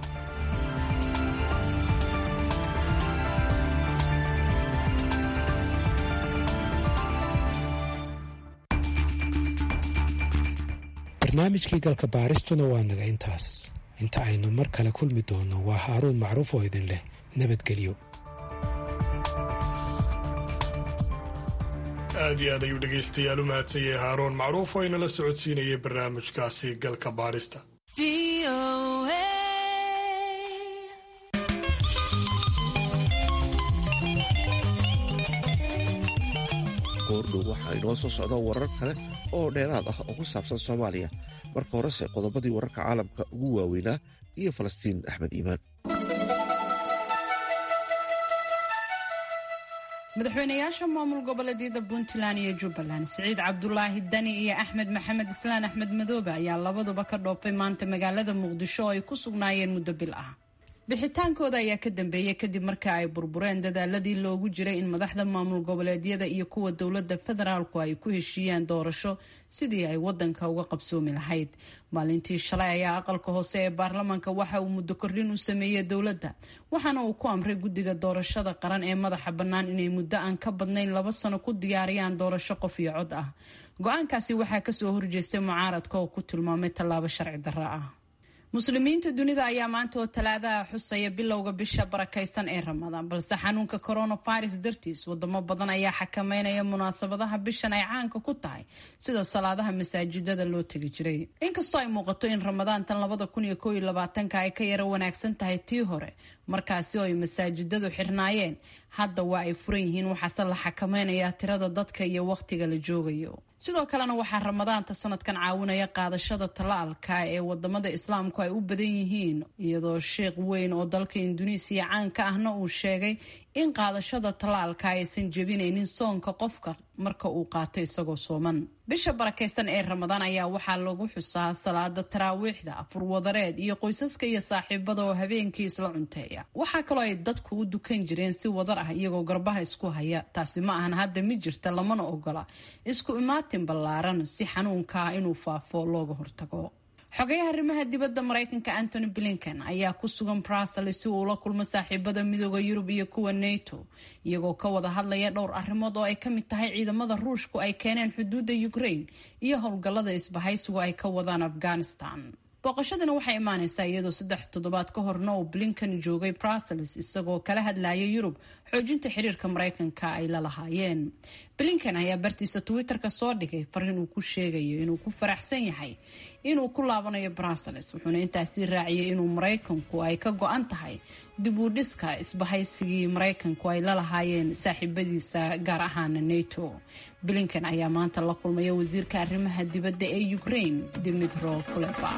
barnaamijkii galka baaristuna waa naga intaas inta aynu mar kale kulmi doonno waa haaruun macruuf oo idin leh nabadgelyo aad iyo aad ayuu dhegaystayaal u mahadsanyay haaroon macruuf oo inala socodsiinayay barnaamijkaasi galka baadhista goordhow waxaa inoo soo socda warar kale oo dheeraad ah oo ku saabsan soomaaliya marka horese qodobadii wararka caalamka ugu waaweynaa iyo falastiin axmed iimaan madaxweynayaasha maamul goboleedyada puntland iyo jubbaland siciid cabdulaahi dani iyo axmed maxamed islaan axmed madoobe ayaa labaduba ka dhoofay maanta magaalada muqdisho oo ay ku sugnaayeen muddo bil ah bixitaankooda ayaa ka dambeeyay kadib marka ay burbureen dadaaladii loogu jiray in madaxda maamul goboleedyada iyo kuwa dowlada federaalku ay ku heshiiyaan doorasho sidii ay wadanka uga qabsoomi lahayd maalintii shalay ayaa aqalka hoose ee baarlamaanka waxa uu muddo kordhin u sameeyey dowladda waxaana uu ku amray guddiga doorashada qaran ee madaxa bannaan inay muddo aan ka badnayn laba sano ku diyaariyaan doorasho qof iyo cod ah go-aankaasi waxaa kasoo horjeestay mucaaradka oo ku tilmaamay tallaabo sharci darro ah muslimiinta dunida ayaa maanta oo talaadaha xusaya bilowga bisha barakaysan ee ramadaan balse xanuunka coronavirus dartiis wadamo badan ayaa xakameynaya munaasabadaha bishan ay caanka ku tahay sida salaadaha masaajidada loo tegi jiray inkastoo ay muuqato in ramadaantan labada kun iyo koob iyo labaatanka ay ka yaro wanaagsan tahay tii hore markaasi oo ay masaajidadu xirnaayeen hadda waa ay furan yihiin waxaase la xakameynayaa tirada dadka iyo wakhtiga la joogayo sidoo kalena waxaa ramadaanta sanadkan caawinaya qaadashada talaalka ee wadamada islaamku ay u badan yihiin iyadoo sheekh weyn oo dalka induneisiya caanka ahna uu sheegay in qaadashada talaalka aysan jebinaynin soonka qofka marka uu qaato isagoo sooman bisha barakaysan ee ramadaan ayaa waxaa lagu xusaa salaada taraawiixda afurwadareed iyo qoysaska iyo saaxiibada oo habeenkii isla cunteeya waxaa kaloo ay dadku u dukan jireen si wadar ah iyagoo garbaha isku haya taasi ma ahan hadda mi jirta lamana ogola isku imaatin ballaaran si xanuunkaa inuu faafo looga hortago xogayaha arrimaha dibadda maraykanka antony blinken ayaa ku sugan brussels si uu ula kulmo saaxiibada midooda yurub iyo kuwa nato iyagoo ka wada hadlaya dhowr arrimood oo ay ka mid tahay ciidamada ruushku ay keeneen xuduudda ukraine iyo howlgallada isbahaysigu ay ka wadaan afghanistan booqashadana waxay imaaneysaa iyadoo saddex toddobaad ka horna uu blinken joogay brussels isagoo kala hadlaya yurub xoojinta xiriirka maraykanka ay la lahaayeen blinken ayaa bartiisa twitter-ka soo dhigay fariin uu ku sheegayo inuu ku faraxsan yahay inuu ku laabanayo brussels wuxuuna intaasi raaciyay inuu maraykanku ay ka go-an tahay dib u dhiska isbahaysigii maraykanku ay la lahaayeen saaxiibadiisa gaar ahaana nato blinken ayaa maanta la kulmaya wasiirka arrimaha dibadda ee ukraine dimitro kuleba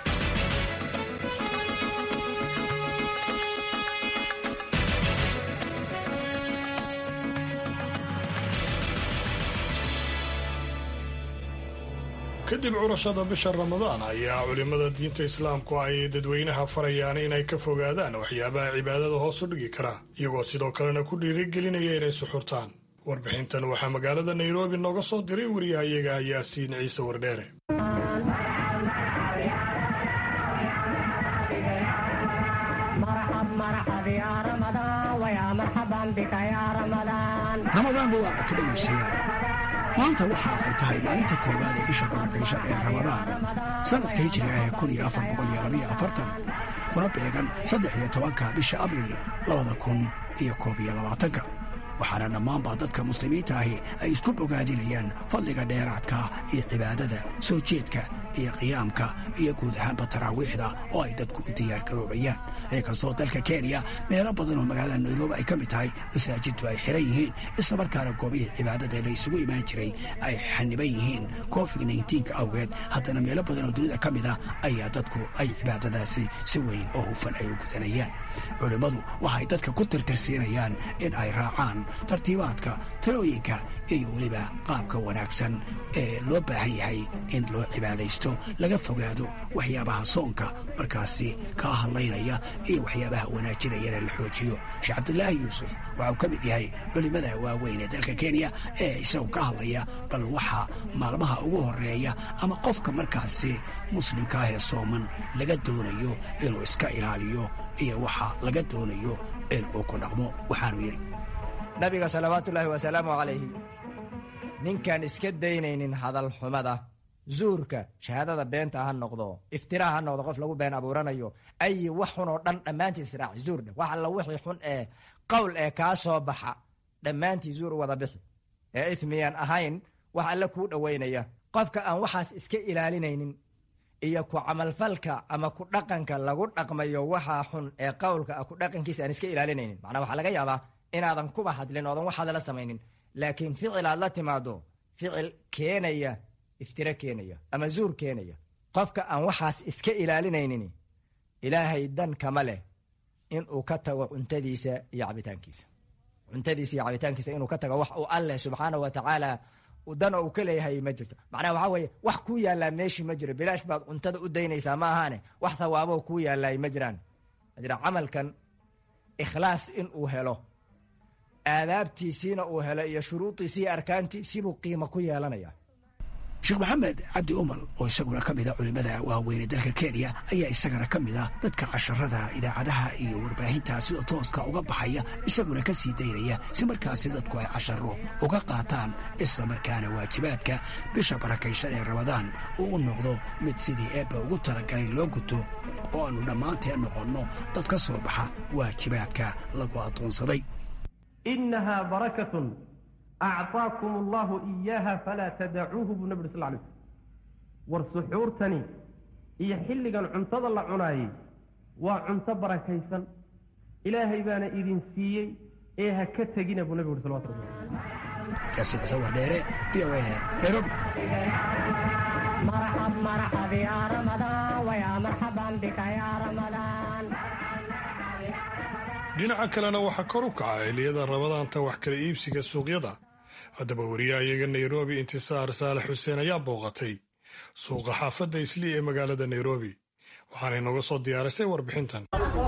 kadib curashada bisha ramadaan ayaa culimmada diinta islaamku ay dadweynaha farayaan inay ka fogaadaan waxyaabaha cibaadada hoos u dhigi kara iyagoo sidoo kalena ku dhiirigelinaya inay suxurtaan warbixintan waxaa magaalada nairobi nooga soo diray wariyahayaga yaasiin ciise wardheere ramadaan waa ka dhegaysayaa maanta waxa ay tahay maalinta koowaad ee bisha barakaysan ee ramadaan sanadka hijriga ee kun iyo afar boqol iyo labaiyo afartan kuna beegan saddex iyo tobanka bisha abril labada kun iyo koob iyo labaatanka waxaana dhammaanba dadka muslimiinta ahi ay isku bogaadinayaan fadliga dheeraadka iyo cibaadada soo jeedka iyo qiyaamka iyo guud ahaanba taraawiixda oo ay dadku u diyaargaroobayaan inkastoo dalka kenya meelo badan oo magaalada nairobi ay ka mid tahay masaajiddu ay xiran yihiin islamarkaana goobihii cibaadada la isugu imaan jiray ay xaniban yihiin covid nka awgeed haddana meelo badan oo dunida ka mid ah ayaa dadku ay cibaadadaasi si weyn oo hufan ay u gudanayaan culimmadu waxay dadka ku tirtirsiinayaan in ay raacaan tartiibaadka talooyinka iyo weliba qaabka wanaagsan ee loo baahan yahay in loo cibaadaysto laga fogaado waxyaabaha soonka markaasi kaa hadlaynaya iyo waxyaabaha wanaajinayana la xoojiyo sheekh cabdulaahi yuusuf waxauu ka mid yahay culimmada waaweyn ee dalka kenya ee isagu ka hadlaya bal waxa maalmaha ugu horeeya ama qofka markaasi muslimka ah ee sooman laga doonayo inuu iska ilaaliyo iyo waxa laga doonayo in uu ku dhaqmo waxaanu yidhi nabiga salawaatuullaahi wasalaamu calayhi ninkaan iska daynaynin hadal xumada zuurka shahaadada beenta ha noqdo iftiraa ha noqdo qof lagu been abuuranayo ayi wax xun oo dhan dhammaantiis raaci zuurdhe wax alla wixii xun ee qowl ee kaa soo baxa dhammaantii zuur u wada bixi ee ithmiyan ahayn wax alle kuu dhoweynaya qofka aan waxaas iska ilaalinaynin iyo ku camalfalka ama ku dhaqanka lagu dhaqmayo waxaa xun ee qowlka ah ku dhaqankiisa aan iska ilaalinaynin macnaa waxaa laga yaabaa inaadan kuba hadlin oodan waxaada la samaynin laakiin ficil aad la timaado ficil keenaya iftiro keenaya ama zuur keenaya qofka aan waxaas iska ilaalinaynin ilaahay dan kama leh inuu ka tago cuntadiisa iyo cabitaankiisa cuntadiisa iyo cabitaankiisa inuu ka tago wax uu alleh subxaana wa tacaala dan uu ka leeyahay ma jirto macnaha waxaa weeye wax kuu yaallaa meeshii ma jiro bilaash baad cuntada u daynaysaa ma ahaane wax thawaabo kuu yaallay ma jiraan jira camalkan ikhlaas in uu helo aadaabtiisiina uu helo iyo shuruudiisi iyo arkaantiisibuu qiimo ku yeelanaya sheekh maxamed cabdi umal oo isaguna ka mida culimmada waaweyne dalka kenya ayaa isagana ka mid ah dadka casharada idaacadaha iyo warbaahinta sida tooska uga baxaya isaguna ka sii daynaya si markaasi dadku ay casharo uga qaataan islamarkaana waajibaadka bisha barakaysan ee ramadaan uu u noqdo mid sidii eebba ugu talagalay loo guto oo aanu dhammaanteen noqonno dad ka soo baxa waajibaadka lagu addoonsaday inahaa barakatun acطaakum allahu iyaaha falaa tadacuuhu buu nabi uri sal lay slm war suxuurtani iyo xilligan cuntada la cunaayey waa cunto barakaysan ilaahay baana idin siiyey ee ha ka tegina buu nabigu uri salawatu rabbi yaasiin xuseen wardheere v o a nairobi dhinaca kalena waxaa kor u kaca xilliyada rabadaanta wax kala iibsiga suuqyada haddaba wariyaha iyaga nairobi intisaar saalax xuseen ayaa booqatay suuqa xaafadda islii ee magaalada nairobi waxaana inooga soo diyaarisay warbixintan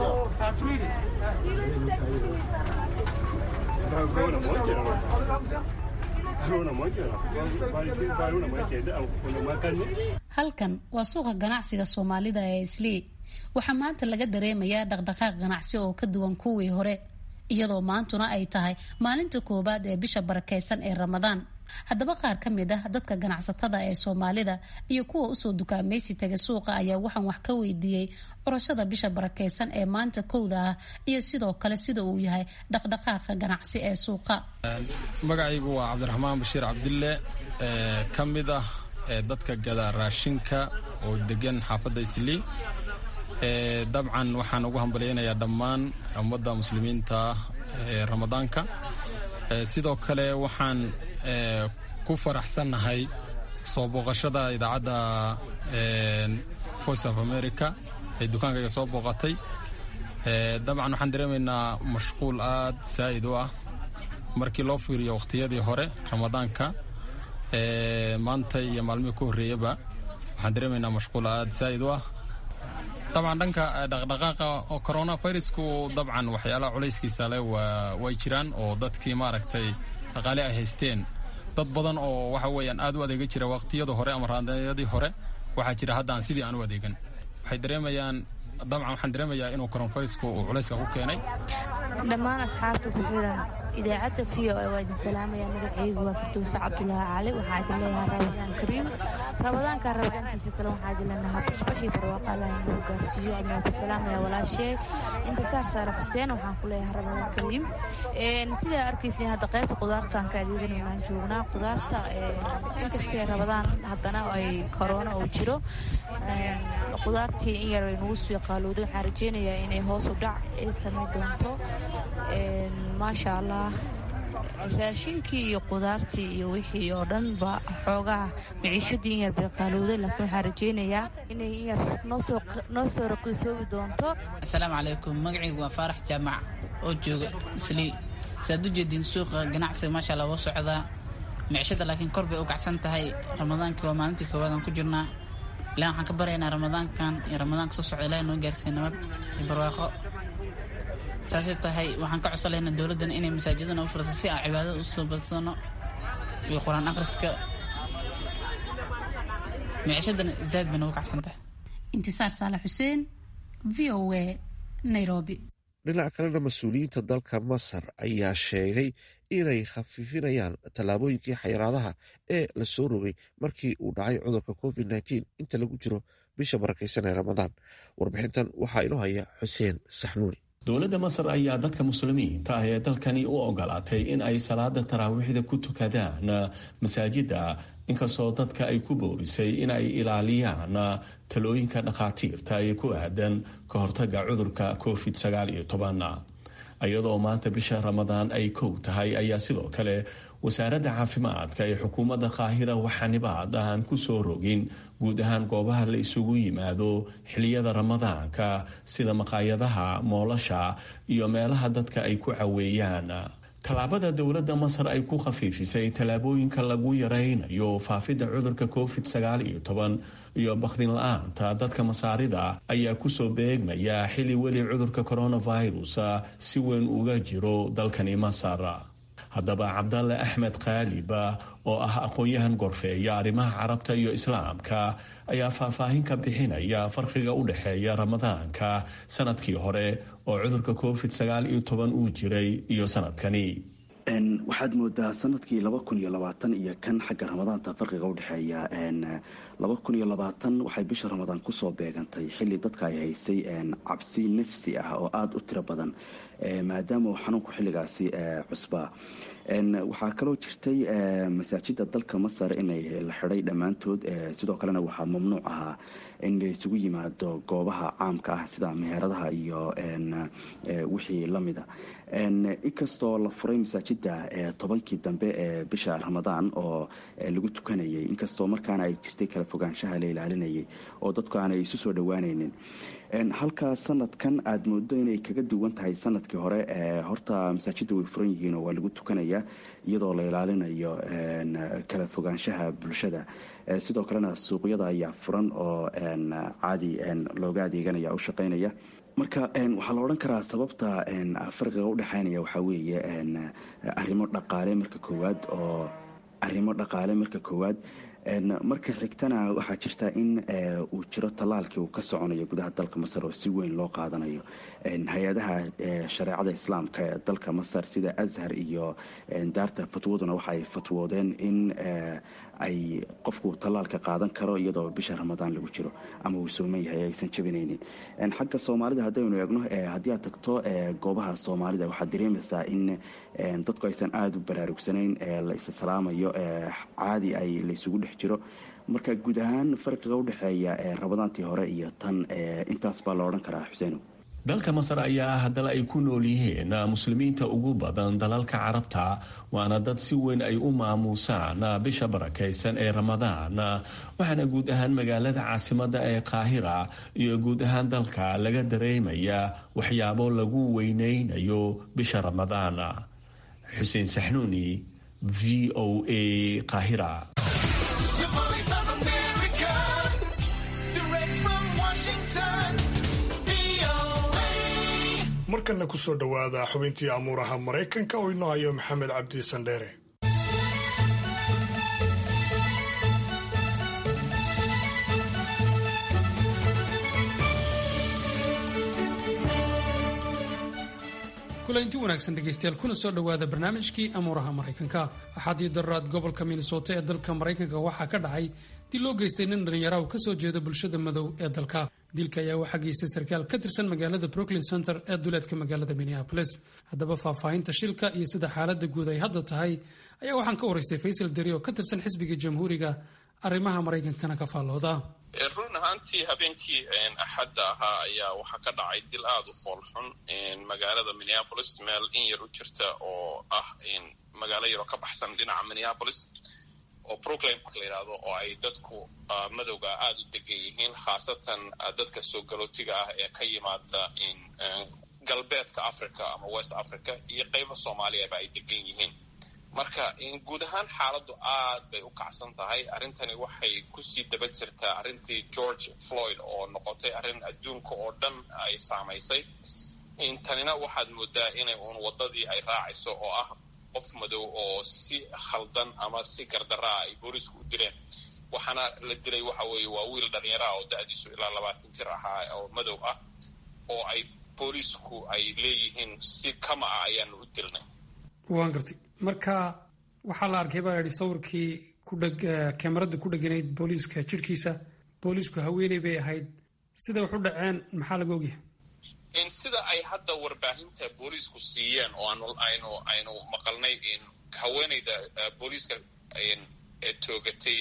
halkan waa suuqa ganacsiga soomaalida ee islii waxaa maanta laga dareemayaa dhaqdhaqaaq ganacsi oo ka duwan kuwii hore iyadoo maantuna ay tahay maalinta koowaad ee bisha barakeysan ee ramadaan haddaba qaar ka mid ah dadka ganacsatada ee soomaalida iyo kuwa usoo dukaamaysi taga suuqa ayaa waxaan wax ka weydiiyey curashada bisha barakeysan ee maanta kowda ah iyo sidoo kale sida uu yahay dhaqdhaqaaqa ganacsi ee suuqa magacaygu waa cabdiraxmaan bashiir cabdille ka mid ah dadka gada raashinka oo degan xaafadda islii dabcan waxaan ugu hambalyaynayaa dhammaan ummadda muslimiinta ee ramadaanka sidoo kale waxaan ku faraxsannahay soo booqashada idaacadda voice of america ee dukaankayga soo booqatay dabcan waxaan dareemaynaa mashquul aad saa'id u ah markii loo fiiriyo wakhtiyadii hore ramadaanka maanta iyo maalmihii ku horreeyaba waxaan dareemaynaa mashquul aad saa'id u ah dabcan dhanka dhaqdhaqaaqa coronavirusku dabcan waxyaalaha culayskiisa leh way jiraan oo dadkii maaragtay dhaqaale ay haysteen dad badan oo waxa weeyaan aad u adeega jira waqtiyada hore ama raadayadii hore waxaa jira haddaan sidii aan u adeegan waxay dareemayaan dabcan waxaan dareemayaa inuu coronavirusku uu culayska ku keenay dhammaan asxaabta ku xiran idaacadda v o a waa idin salaamaya magacaygu waa firtuuse cabdulaahi cali waxaa idin leeyahay ramadaan kariim ramadaanka ramadaankiisa kale waxaa idin leenahaa bashbashii barwaaqa allah inuu gaarsiiyo adnaa ku salaamaya walaashee intisaar saare xuseen waxaan ku leeyahay ramadaan kariim sidaa arkaysin hadda qaybta qudaartaan ka adeegan waan joognaa qudaarta inkastee ramadaan haddana ay korona oo jiro qudaartii in yar ay nagu sii qaalowday waxaan rajeynayaa inay hoos u dhac ay samayn doonto maasha allah raashinkii iyo qudaartii iyo wixii oo dhanba xoogaha maciishadii in yar bay qaalowday laakiin waxaan rajeynayaa inay in yar noo soo raqiisoobi doonto asalaamu calaykum magacaygu waa faarax jaamac oo jooga islii saaad u jeediin suuqa ganacsiga maasha allah waa socdaa micishada laakiin kor bay u kacsan tahay ramadaankii waa maalintii koowaad aan ku jirnaa ilahi waxaan ka baryaynaa ramadaankan iyo ramadaanka soo socda ilahi noo gaarsiiya nabad iyo barwaaqo saasay tahay waxaan ka codsalaynaa dowladdan inay masaajidana u furasa si aan cibaadada u soo badsano iyo qur-aan akhriska micishadana zaad bay noogu kacsan tahay intisaar saalax xuseen v o a nairobi dhinaca kalena mas-uuliyiinta dalka masar ayaa sheegay inay khafiifinayaan tallaabooyinkii xayiraadaha ee la soo rogay markii uu dhacay cudurka covid nteen inta lagu jiro bisha barakeysan ee ramadaan warbixintan waxaa inoo haya xuseen saxnuuni dowladda masar ayaa dadka muslimiinta ah ee dalkani u ogolaatay in ay salaada taraawiixda ku tukadaan masaajidda inkastoo dadka ay ku boorisay in ay ilaaliyaan talooyinka dhakhaatiirta ee ku aadan ka hortaga cudurka covid sagaal iyo toban iyadoo maanta bisha ramadaan ay kow tahay ayaa sidoo kale wasaaradda caafimaadka ee xukuumadda qaahira waxaanibaad aan ku soo rogin guud ahaan goobaha la isugu yimaado xiliyada ramadaanka sida maqaayadaha moolasha iyo meelaha dadka ay ku caweeyaan tallaabada dowladda masar ay ku khafiifisay tallaabooyinka lagu yaraynayo faafidda cudurka covid sagaal iyo toban iyo bakdin la-aanta dadka masaarida ayaa kusoo beegmaya xili weli cudurka coronavirus si weyn uga jiro dalkani masar haddaba cabdalle axmed kaaliba oo ah aqoon-yahan gorfeeya arrimaha carabta iyo islaamka ayaa faahfaahin ka bixinaya farqiga u dhexeeya ramadaanka sanadkii hore oo cudurka covid sagaal iyo toban uu jiray iyo sanadkani waxaad moodaa sanadkii laba kun iyo labaatan iyo kan xagga ramadaanta farqiga udhexeeya laba kun iyo labaatan waxay bisha ramadaan kusoo beegantay xili dadka ay haysay cabsi nafsi ah oo aada u tiro badan maadaama uu xanuunku xilligaasi cusbaa waxaa kaloo jirtay masaajida dalka masar inay la xiday dhammaantood sidoo kalena waxaa mamnuuc ahaa in la isugu yimaado goobaha caamka ah sida meheradaha iyo wixii lamida inkastoo la furay masaajida tobankii dambe ee bisha ramadaan oo lagu tukanayay inkastoo markaana ay jirtay kala fogaanshaha la ilaalinayay oo dadku aanay isu soo dhowaanaynin halka sanadkan aada moodo inay kaga duwan tahay sanadkii hore horta masaajida way furan yihiin oo waa lagu tukanaya iyadoo la ilaalinayo kala fogaanshaha bulshada sidoo kalena suuqyada ayaa furan oo caadi looga adeeganaya u shaqaynaya marka waxaa la odhan karaa sababta farqiga udhexeynaya waxaa weeye arimo dhaqaale marka koowaad oo arrimo dhaqaale marka koowaad marka xigtana waxaa jirta in uu jiro tallaalkii uu ka soconayo gudaha dalka masar oo si weyn loo qaadanayo hay-adaha shareecada islaamka ee dalka masar sida ashar iyo daarta fatwaduna waxa ay fatwoodeen in ay qofku tallaalka qaadan karo iyadoo bisha ramadaan lagu jiro ama uu sooman yahay aysan jabinaynin xagga soomaalida haddaynu eegno haddii aad tagto goobaha soomaalida waxaad dareemaysaa in dadku aysan aada u baraarugsanayn la isa salaamayo caadi ay laysugu dhex jiro marka guud ahaan farqiga udhexeeya ramadaantii hore iyo tan intaas baa la odhan karaa xuseeno dalka masar ayaa ah dal ay ku nool yihiin muslimiinta ugu badan dalalka carabta waana dad si weyn ay u maamuusaan bisha barakaysan ee ramadaan waxaana guud ahaan magaalada caasimada ee qaahira iyo guud ahaan dalka laga dareemaya waxyaabo lagu weyneynayo bisha ramadaan xuseen saxnuuni v o a qaahira markana kusoo dhowaada xubintii amuuraha maraykanka oo inoo hayo maxamed cabdi sandheere kulanti wanaagsan dhegaystayaal kuna soo dhowaada barnaamijkii amuuraha maraykanka axaadii darraad gobolka minnesota ee dalka maraykanka waxaa ka dhacay dil loo geystay nin dhallinyaraha ka soo jeeda bulshada madow ee dalka dilka ayaa waxaa geystay sarkaal ka tirsan magaalada brooklyn center ee duleedka magaalada minneapolis haddaba faahfaahinta shilka iyo sida xaaladda guud ay hadda tahay ayaa waxaan ka waraystay faysal deri oo ka tirsan xisbiga jamhuuriga arrimaha maraykankana ka faallooda run ahaantii habeenkii axadda ahaa ayaa waxaa ka dhacay dil aada u foolxun magaalada minneapolis meel in yar u jirta oo ah magaalo yaroo ka baxsan dhinaca minneapolis oo brooklyn park la yidhaahdo oo ay dadku madowga aada u degan yihiin khaasatan dadka soo galootiga ah ee ka yimaada galbeedka africa ama west africa iyo qaybo soomaaliyaba ay degan yihiin marka guud ahaan xaaladdu aad bay u kacsan tahay arrintani waxay kusii daba jirtaa arrintii george floyd oo noqotay arrin adduunka oo dhan ay saamaysay tanina waxaad moodaa inay uun waddadii ay raacayso oo ah qof madow oo si khaldan ama si gardaraa ay boolisku u dileen waxaana la dilay waxa weeye waa wiil dhallinyaraha oo da-diisu ilaa labaatan jir ahaa oo madow ah oo ay boolisku ay leeyihiin si kama ah ayaanu u dilnay waan gartay marka waxaa la arkay baa yidhi sawirkii kudheg kamarada ku dheganayd booliiska jirhkiisa booliisku haweeney bay ahayd siday wax u dhaceen maxaa laga ogyahay sida ay hadda warbaahinta booliisku siiyeen oo aanu aynu aynu maqalnay haweeneyda booliiska ee toogatay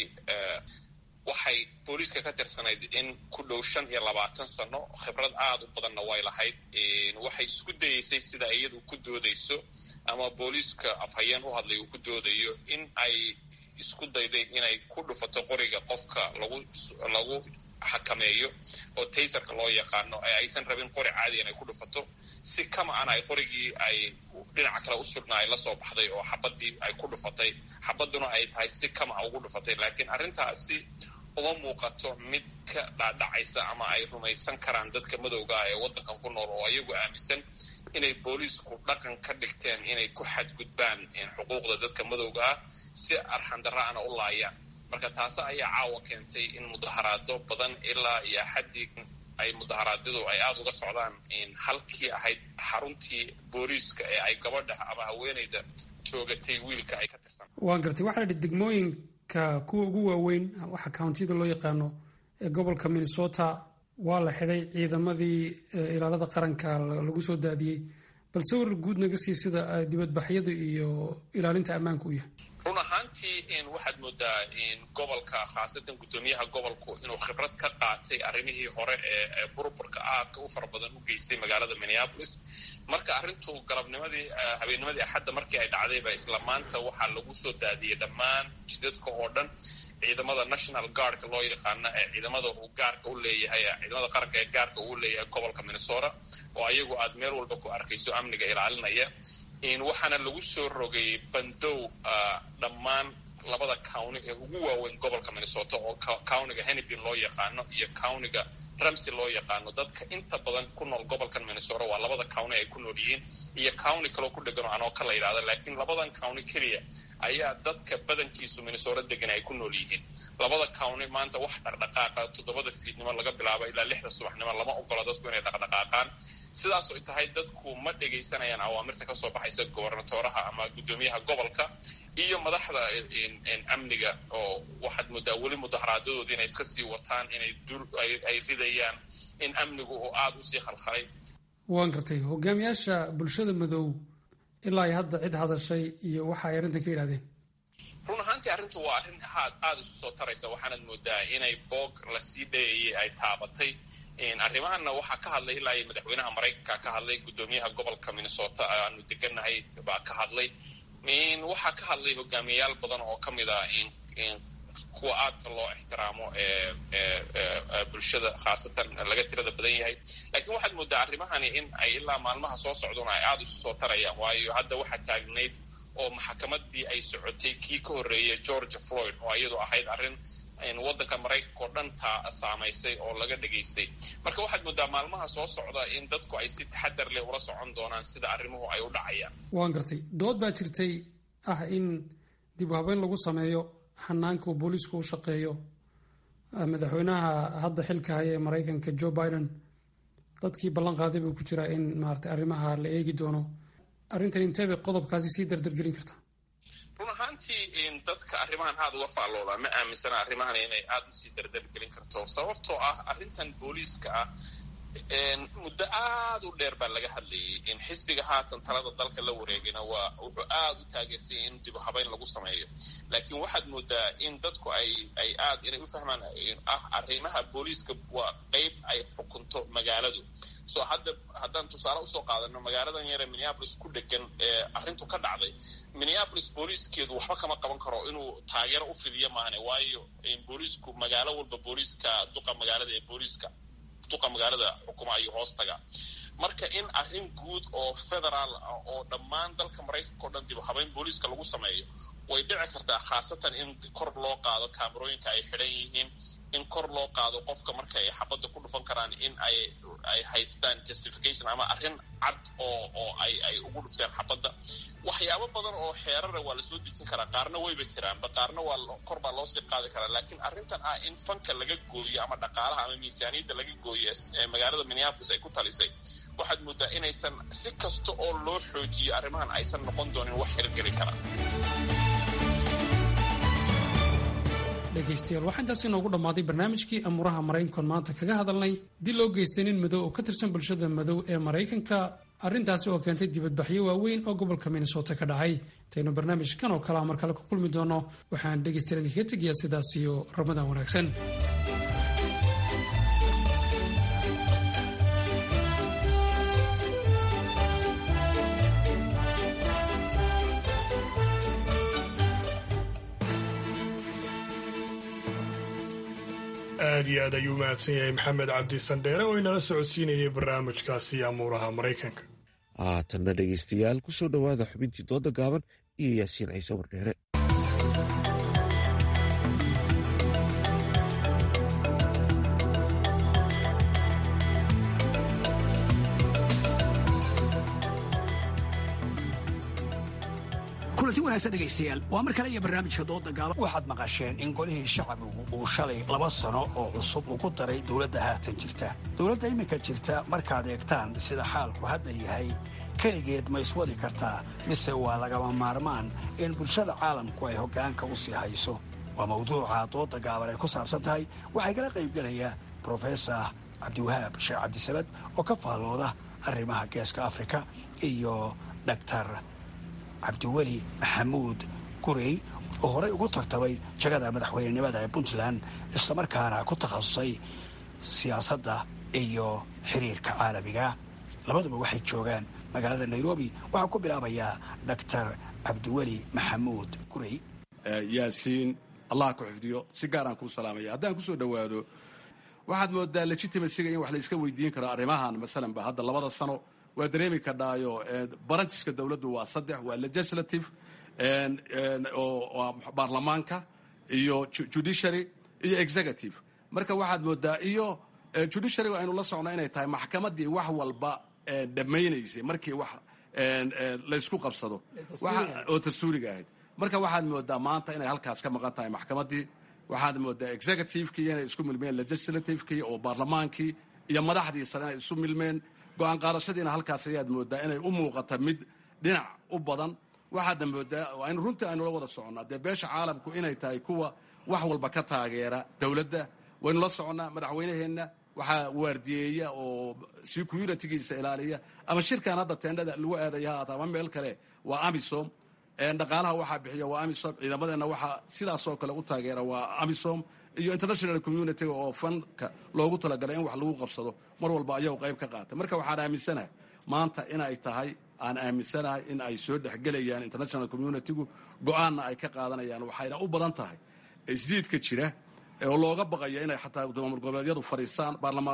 waxay booliiska ka tirsanayd in ku dhow shan iyo labaatan sano khibrad aada u badanna way lahayd waxay isku dayeysay sida iyadu ku doodayso ama booliiska afhayeen u hadlay uu ku doodayo in ay isku dayday inay ku dhufato qoriga qofka lagu lagu xakameeyo oo taysarka loo yaqaano ee aysan rabin qori caadi inay ku dhufato si kama an ay qorigii ay dhinaca kale u sugna ay lasoo baxday oo xabadii ay ku dhufatay xabaduna ay tahay si kama a ugu dhufatay laakiin arrintaasi uma muuqato mid ka dhaadhacaysa ama ay rumaysan karaan dadka madowga ah ee waddankan ku nool oo ayagu aaminsan inay booliisku dhaqan ka dhigteen inay ku xadgudbaan xuquuqda dadka madowga ah si arxandara'ana u laayaan marka taasi ayaa caawa keentay in mudaharaado badan ilaa iyo xaddii ay mudaharaadyadu ay aada uga socdaan halkii ahayd xaruntii booliiska ee ay gabadha ama haweeneyda toogatay wiilka ay ka tirsan waan gartay waxaa la idhi degmooyinka kuwa ugu waaweyn waxa countiyada loo yaqaano ee gobolka minnesota waa la xidhay ciidamadii ilaalada qaranka lagu soo daadiyey balse warar guud naga sii sida dibadbaxyada iyo ilaalinta ammaanka u yahay run ahaantii waxaad moodaa gobolka khaasatan guddoomiyaha gobolku inuu khibrad ka qaatay arrimihii hore ee burburka aadka u fara badan u geystay magaalada minneapolis marka arrintu galabnimadii habeennimadii axadda markii ay dhacdayba isla maanta waxaa lagu soo daadiyey dhammaan jidadka oo dhan ciidamada national guardka loo yaqaana ee ciidamada uu gaarka u leeyahay ciidamada qaranka ee gaarka uu leeyahay gobolka minnesota oo ayagu aad meel walba ku arkayso amniga ilaalinaya waxaana lagu soo rogay bandow dhammaan labada county ee ugu waaweyn gobolka minnesota oo countiga hennepin loo yaqaano iyo countiga ramsey loo yaqaano dadka inta badan ku nool gobolkan minnesota waa labada county ay ku nool yihiin iyo county kaloo ku dhegan oo anoo ka la yidhahda laakiin labadan county keliya ayaa dadka badankiisu minnesota degan ay ku nool yihiin labada county maanta wax dhaqdhaqaaqa toddobada fiidnimo laga bilaabo ilaa lixda subaxnimo lama ogola dadku inay dhaqdhaqaaqaan sidaas ay tahay dadku ma dhegaysanayaan awaamirta kasoo baxaysa gobernatoraha ama guddoomiyaha gobolka iyo madaxda amniga oo waxaad moodaa weli mudaharaadadoodii inay iska sii wataan inay ay ridayaan in amnigu uu aada usii khalkhalay waan gartay hogaamiyaasha bulshada madow ilaa ay hadda cid hadashay iyo waxa ay arrintan ka yidhahdeen run ahaantii arrintu waa arrin aad aada isu soo taraysa waxaanad moodaa inay boog lasii dhayayay ay taabatay arrimahanna waxaa ka hadlay ilaa iyo madaxweynaha maraykanka ka hadlay guddoomiyaha gobolka minnesota aanu degannahay baa ka hadlay waxaa ka hadlay hogaamiyayaal badan oo ka mid ah kuwa aadka loo ixtiraamo ee bulshada khaasatan laga tirada badan yahay laakiin waxaad moodaa arrimahani in ay ilaa maalmaha soo socdona ay aada isu soo tarayaan waayo hadda waxaa taagnayd oo maxakamadii ay socotay kii ka horreeyay george floyd oo iyadu ahayd arrin waddanka maraykanka oo dhan taa saamaysay oo laga dhegaystay marka waxaad moodaa maalmaha soo socda in dadku ay si taxadar leh ula socon doonaan sida arrimuhu ay u dhacayaan waan gartay dood baa jirtay ah in dib u habeyn lagu sameeyo xanaanka uu booliisku u shaqeeyo madaxweynaha hadda xilka haya ee maraykanka joe biden dadkii ballan qaaday buu ku jiraa in maarata arrimaha la eegi doono arrintan intee bay qodobkaasi sii dardargelin kartaa run ahaantii dadka arrimahan aada uga faalloodaa ma aaminsana arrimahan inay aada usii dardargelin karto sababtoo ah arrintan booliiska ah muddo aada u dheer baa laga hadlayay in xisbiga haatan talada dalka la wareegayna waa wuxuu aada u taageersanyay in dib u habeyn lagu sameeyo laakiin waxaad moodaa in dadku ay ay aad inay u fahmaan ah arrimaha booliiska waa qeyb ay xukunto magaaladu so hadda haddaan tusaale usoo qaadano magaaladan yare minneapolis ku dhegan ee arrintu ka dhacday minneapolis booliiskeedu waxba kama qaban karo inuu taageero u fidiyo maahane waayo booliisku magaalo walba booliiska duqa magaalada ee booliiska duqa magaalada xukuma ayuu hoos taga marka in arrin guud oo federaal ah oo dhammaan dalka maraykanka o dhan dib habeyn booliiska lagu sameeyo way dhici kartaa khaasatan in kor loo qaado kaamarooyinka ay xidhan yihiin in kor loo qaado qofka marka ay xabadda ku dhufan karaan in ay ay haystaan justification ama arrin cad oo oo ay ay ugu dhufteen xabadda waxyaabo badan oo xeerara waa lasoo dejin karaa qaarna wayba jiraanba qaarna waa kor baa loosii qaadi karaa laakiin arrintan ah in fanka laga gooyo ama dhaqaalaha ama miisaaniyadda laga gooyo ee magaalada minneapolis ay ku talisay waxaad moodaa inaysan si kasta oo loo xoojiyo arrimahan aysan noqon doonin wax hirgeli kara dhegaystayaal waxaa intaas inoogu dhammaaday barnaamijkii amuuraha maraykankoon maanta kaga hadalnay dil loo geystay nin madow oo ka tirsan bulshada madow ee maraykanka arrintaasi oo keentay dibadbaxyo waaweyn oo gobolka minnesota ka dhacay intaynu barnaamijkan oo kalea mar kale ku kulmi doono waxaan dhegaystayaal idinkaga tegayaa sidaas iyo ramadaan wanaagsan aad iyo aad ayuu mahadsan yahay maxamed cabdi sandheere oo inala socodsiinayay barnaamijkaasi amuuraha maraykanka haatanna dhegaystayaal ku soo dhowaada xubintii dooda gaaban iyo yaasiin ciise wardheere kulanti wanaagsan dhegaystayaal waa mar kale iyo barnaamijka dooda gaaban waxaad maqasheen in golihii shacbigu uu shalay laba sano oo cusub ugu daray dowladda haatan jirta dowladda iminka jirta markaad eegtaan sida xaalku hadda yahay keligeed ma iswadi kartaa mise waa lagama maarmaan in bulshada caalamku ay hoggaanka u sii hayso waa mawduuca dooda gaaban ay ku saabsan tahay waxay kala qaybgelaya brofesor cabdiwahaab sheekh cabdisamad oo ka faallooda arrimaha geeska afrika iyo dhaktar cabdiweli maxamuud gurey oo horey ugu tartamay jagada madaxweynenimada ee puntland islamarkaana ku takhasusay siyaasadda iyo xiriirka caalamiga labaduba waxay joogaan magaalada nairobi waxaa ku bilaabayaa dhaktar cabdiweli maxamuud gurey yaasiin allah ku xifdiyo si gaaraan kuu salaamaya haddaan ku soo dhowaado waxaad moodaa legitimacyga in wax la iska weydiin karo arrimahan masalanba hadda labada sano waa dareemi kadhaayo baranjiska dowladdu waa saddex waa legislative oo baarlamaanka iyo judiciary iyo executive marka waxaad moodaa iyo judiciary aynu la socno inay tahay maxkamaddii wax walba dhammaynaysay markii wax laysku qabsado oo dastuuriga ahayd marka waxaad moodaa maanta inay halkaas ka maqan tahay maxkamaddii waxaad moodaa executivekii inay isku milmeen legislativekii oo baarlamaankii iyo madaxdii sare inay isu milmeen go-aan qaadashadiina halkaas ayaad moodaa inay u muuqata mid dhinac u badan waxaadna moodaa aynu runtii aynu la wada soconnaa dee beesha caalamku inay tahay kuwa wax walba ka taageera dowladda waynu la soconnaa madaxweynaheenna waxaa waardiyeeya oo securitigiisa ilaaliya ama shirkan hadda teendhada lagu aadaya haata ama meel kale waa amisom dhaqaalaha waxaa bixiya waa amisom ciidamadeenna waxaa sidaasoo kale u taageera waa amisom iyo international communitiga oo fanka loogu talagalay in wax lagu qabsado mar walba ayagu qayb ka qaata marka waxaan aaminsanahay maanta inay tahay aan aaminsanahay in ay soo dhexgelayaan international communitigu go-aanna ay ka qaadanayaan waxayna u badan tahay isjiidka jira oo looga baqaya inay xataa maamul goboleedyadu fadhiistaan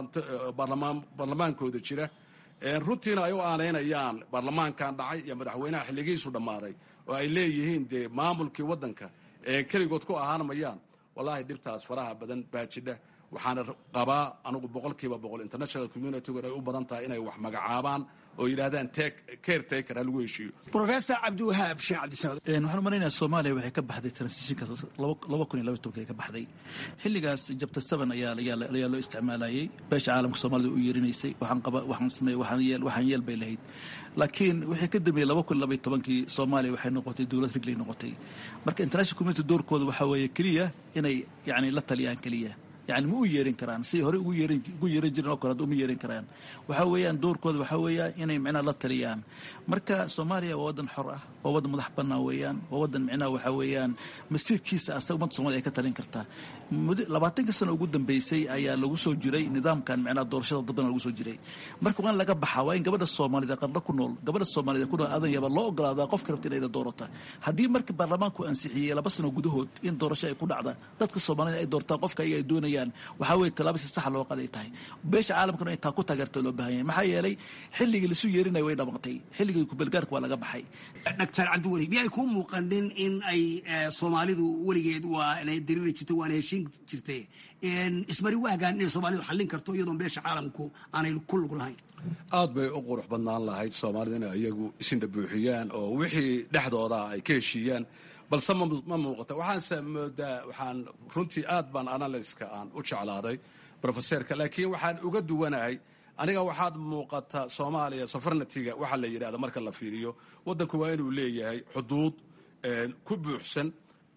baarlamaankooda jira runtiina ay u aanaynayaan baarlamaankan dhacay iyo madaxweynaha xilligiisu dhammaaday oo ay leeyihiin dee maamulkii waddanka keligood ku ahaan mayaan wallaahi dhibtaas faraha badan baa jidha waxaana qabaa anugu boqolkiiba boqol international communitigu inay u badan tahay inay wax magacaabaan oo yidhaahdaan care taker ha lagu heshiiyo brofesor cabdiwahaab sheekh cabdisamad waxaan umalaynaya soomaaliya waxay ka baxday transitionka laba kun iyo laba tobanka ay ka baxday xilligaas jabta seven ayaa ayaa loo isticmaalayay beesha caalamka soomaalida u yeerinaysay waxaan qaba waxaan sameey waxaan yeel waxaan yeel bay lahayd laakiin wixii ka dambeeyey laba kun iyo laba iyo tobankii soomaaliya waxay noqotay dowlad rigley noqotay marka international community doorkooda waxaa weeye keliya inay yacni la taliyaan keliya yani ma u yeerin karaan siday horey ugu yeerin ugu yeeran jireen oo kale hadda uma yeerin karaan waxaa weeyaan doorkooda waxaa weeya inay micnaha la taliyaan marka soomaaliya waa waddan xor ah waa waddan madax bannaan weeyaan waa waddan micnaha waxaa weeyaan masiirkiisa asaga ummadda somalia ay ka talin kartaa labaatanka sano ugu dambeysay ayaa lagu soo jiray nidaamkan micnaha doorashada dadbana lagu soo jiray marka waa in laga baxaa waa in gabadha soomaalida qadla ku nool gabadha soomaalida ku nool aadan yaba loo ogolaadaa qofka rabta inayda doorata haddii marka baarlamaanku ansixiyey laba sano gudahood in doorasho ay ku dhacda dadka soomaalida ay doortaan qofka ayaga ay doonayaan waxaa weeye tallaabo si sax loo qaday tahay beesha caalamkuna in taa ku taageerta loo baahan yahay maxaa yeelay xilligii lasu yeerinaya way dhamatay xilligii kubelgaarka waa laga baxay dhaktar cabdiweli miyay kuu muuqanin in ay soomaalidu weligeed waa inay dariiri jirtay waana heshiin jirtay ismari waagaan inay soomaalidu xallin karto iyadoon beesha caalamku aanay ku lug lahayn aad bay u qurux badnaan lahayd soomaalida inay iyagu isindha buuxiyaan oo wixii dhexdooda ay ka heshiiyaan balse ma muuqata waxaanse moodaa waxaan runtii aad baan analyska aan u jeclaaday brofeserka laakiin waxaan uga duwanahay aniga waxaad muuqata soomaaliya sofarnatiga waxaa la yidhahda marka la fiiriyo waddanku waa inuu leeyahay xuduud ku buuxsan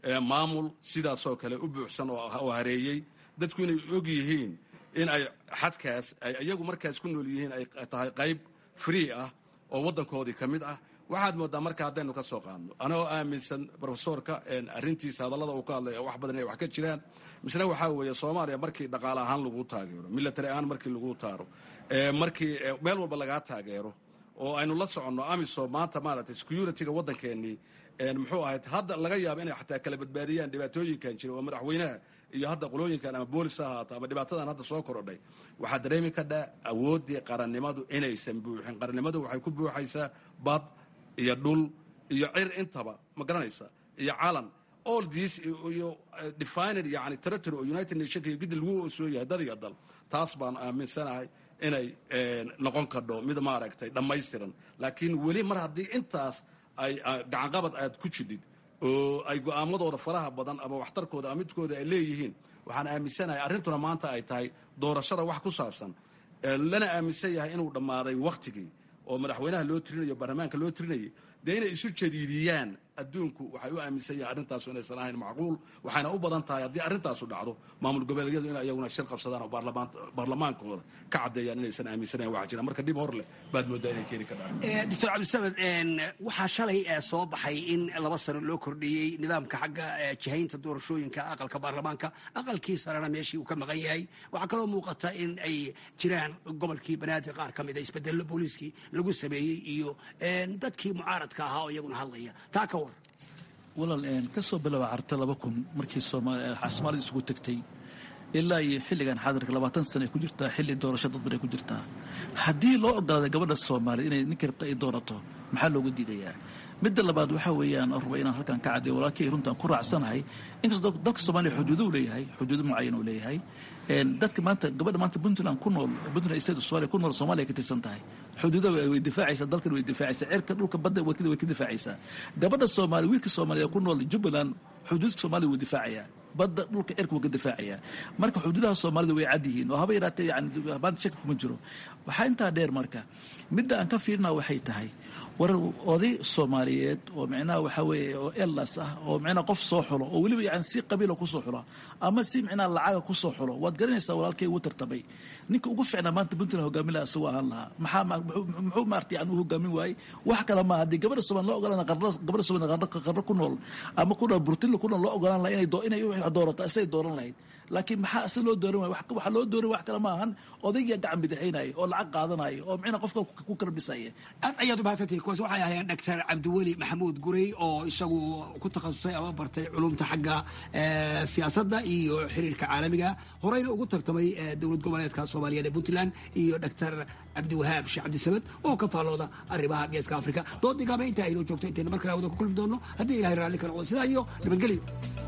maamul sidaasoo kale u buuxsan oo hareeyey dadku inay og yihiin in ay xadkaas ay iyagu markaas ku nool yihiin ay tahay qayb free ah oo waddankoodii ka mid ah waxaad moodaa marka haddaynu ka soo qaadno anagoo aaminsan rofesorka arrintiisa hadallada uu ka hadlaya wax badan inay wax ka jiraan misna waxaa weeye soomaaliya markii dhaqaale ahaan lagu taageero military ahaan markii lagu taaro markii meel walba lagaa taageero oo aynu la soconno amisom maanta maaragtay security-ga waddankeennii muxuu ahayd hadda laga yaaba inay xataa kala badbaadiyaan dhibaatooyinkan jira oo madaxweynaha iyo hadda qolooyinkan ama boolis ha ahaato ama dhibaatadan hadda soo korodhay waxaa dareemi kadhaa awooddii qarannimadu inaysan buuxin qarannimadu waxay ku buuxaysaa bad iyo dhul iyo cir intaba ma garanaysa iyo calan all this iyo defined yani territory oo united nationka iyo gidi lagu soo yahay dad iyo dal taas baan aaminsanahay inay noqon kadho mid maaragtay dhammaystiran laakiin weli mar haddii intaas ay gacanqabad aad ku jidhid oo ay go'aamadooda faraha badan ama waxtarkooda ama midkooda ay leeyihiin waxaan aaminsanahay arrintuna maanta ay tahay doorashada wax ku saabsan lana aaminsan yahay inuu dhammaaday wakhtigii oo madaxweynaha loo tirinayo baarlamaanka loo tirinayay dee inay isu jadiidiyaan adduunku waxay u aaminsan yahay arrintaasu inaysan ahayn macquul waxayna u badan tahay haddii arrintaasu dhacdo maamul goboleedyadu in iyaguna shir qabsadaan oo baarlamaankooda ka caddeeyaan inaysan aaminsanayn waxa jira marka dhib hor leh baad moodaa inay keeni kadhaan doctor cabdisamed waxaa shalay soo baxay in laba sano loo kordhiyey nidaamka xagga jihaynta doorashooyinka aqalka baarlamaanka aqalkii sarena meeshii uu ka maqan yahay waxaa kaloo muuqata in ay jiraan gobolkii banaadir qaar ka mida isbedello booliiskii lagu sameeyey iyo dadkii mucaaradka ahaa oo iyaguna hadlaya taa ka war walaal kasoo bilowa carta laba kun markii soomaalida isugu tegtay ilaa iyo xilligan xaadirka labaatan sana ay ku jirtaa xilli doorasho dadban ay ku jirtaa haddii loo ogolaaday gabadha soomaaliya inay ninka rabta ay doorato maxaa looga diidayaa midda labaad waxaa weeyaan raba inaan halkan ka caddeeyo walaalkii runtaan ku raacsanahay inkastoo dalka soomaaliya xuduudo u leeyahay xuduudo mucayan uu leeyahay dadka maanta gabadha maanta puntland ku nool puntland state of somalia ku nool soomaaliya ka tirsan tahay xuduuda way difaacaysaa dalkan way difaacaysaa cirka dhulka badda way ka difaacaysaa gabadha soomaaliya wiilka soomaaliya ku nool jubbaland xuduudka soomaaliya wuu difaacayaa badda dhulka cirka wuu ka difaacayaa marka xuduudaha soomaalida way cad yihiin oo haba yaraatee yani maanta shaki kuma jiro waxaa intaa dheer marka midda aan ka fiirina waxay tahay war oday soomaaliyeed oo micnaha waxaa weeye oo elas ah oo micnaha qof soo xulo oo weliba yani si qabiila kusoo xula ama si micnaha lacaga kusoo xulo waad garanaysaa walaalkay ugu tartamay ninka ugu ficnaa maanta puntland hogaamin laha isagoo ahaan lahaa maxaa muxuu maarta yani u hogaamin waayey wax kale ma haddii gabadha soomaali loo ogolaan gabadha soomaali qarro ku nool ama ku nool burtinla ku nool loo ogolaan laha inay inay doorato isagay dooran lahayd laakiin maxaa ase loo dooran waay waxaa loo dooran wax kale ma ahan odayga gacan bidixaynaya oo lacag qaadanaya oo micna qofka ku karbisaya aad ayaad umahadsantihin kuwaas waxay ahaayeen doctor cabdiweli maxamuud gurey oo isagu ku takhasusay ama bartay culumta xagga siyaasadda iyo xiriirka caalamiga horeyna ugu tartamay dowlad goboleedka soomaaliyeed ee puntland iyo doctor cabdiwahaab sheekh cabdisamed oo ka faallooda arrimaha geeska afrika doodii gaaba intaa aynoo joogto intayna markale wada ku kulmi doono haddii ilahay raalli ka noqdo sidaa iyo nabadgelyo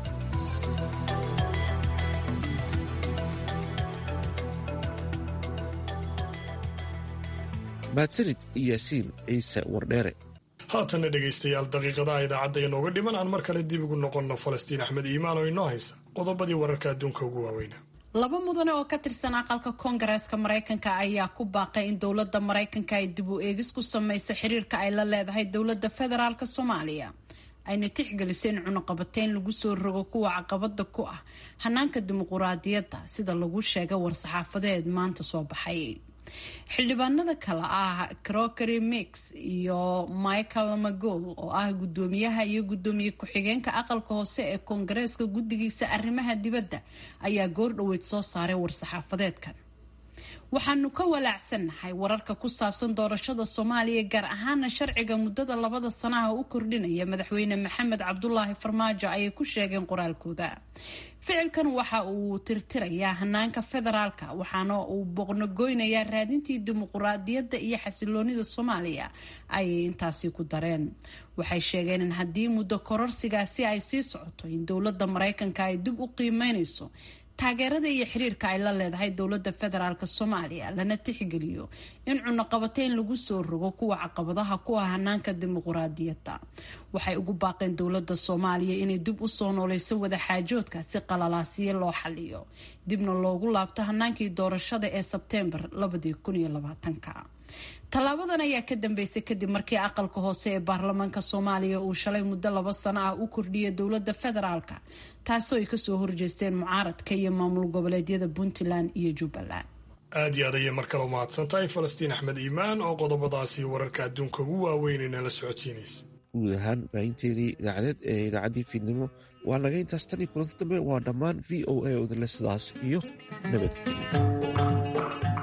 mahadsanid yaasiin ciise wardheere haatanna dhegaystayaal daqiiqadaha idaacadda inooga dhiman aan mar kale dib ugu noqonno falastiin axmed iimaan oo inoo haysa qodobadii wararka adduunka ugu waaweyna laba mudane oo ka tirsan aqalka koongareeska maraykanka ayaa ku baaqay in dowladda maraykanka ay dib u eegis ku samayso xiriirka ay la leedahay dowladda federaalk soomaaliya ayna tixgeliso in cunuqabateyn lagu soo rogo kuwa caqabada ku ah hanaanka dimuquraadiyadda sida lagu sheegay war-saxaafadeed maanta soo baxay xildhibaanada kale ah crockery mix iyo michael magol oo ah guddoomiyaha iyo guddoomiye ku-xigeenka aqalka hoose ee koongareeska guddigiisa arrimaha dibadda ayaa goor dhoweyd soo saaray war-saxaafadeedkan waxaanu ka walaacsannahay wararka ku saabsan doorashada soomaaliya gaar ahaana sharciga muddada labada sanaha u kordhinaya madaxweyne maxamed cabdulaahi farmaajo ayay ku sheegeen qoraalkooda ficilkan waxa uu tirtirayaa hanaanka federaalka waxaana uu boqnogoynayaa raadintii dimuquraadiyadda iyo xasiloonida soomaaliya ayay intaasi ku dareen waxay sheegeen in haddii muddo kororsigaasi ay sii socoto in dowladda maraykanka ay dib u qiimeynayso taageerada iyo xiriirka ay la leedahay dowladda federaalk soomaaliya lana tixgeliyo in cunuqabateyn lagu soo rogo kuwa caqabadaha ku ah hanaanka dimuquraadiyadda waxay ugu baaqeen dowladda soomaaliya inay dib usoo nooleyso wadaxaajoodka si qalalaasiyo loo xaliyo dibna loogu laabto hanaankii doorashada ee sebteembar tallaabadan ayaa ka dambeysay kadib markii aqalka hoose ee baarlamaanka soomaaliya uu shalay muddo laba sano ah u kordhiyay dowladda federaalka taasoo ay kasoo horjeesteen mucaaradka iyo maamul goboleedyada puntland iyo jubbaland aad iyo aad ayay mar kale umahadsan tahay falastiin axmed iimaan oo qodobadaasi wararka adduunka ugu waaweyn inala socodsiinaysa guud ahaan baahinteenii idaacadeed ee idaacaddii fiidnimo waa naga intaas tan iyo kulanti dambe waa dhammaan v o a odale sidaas iyo nabadgelyo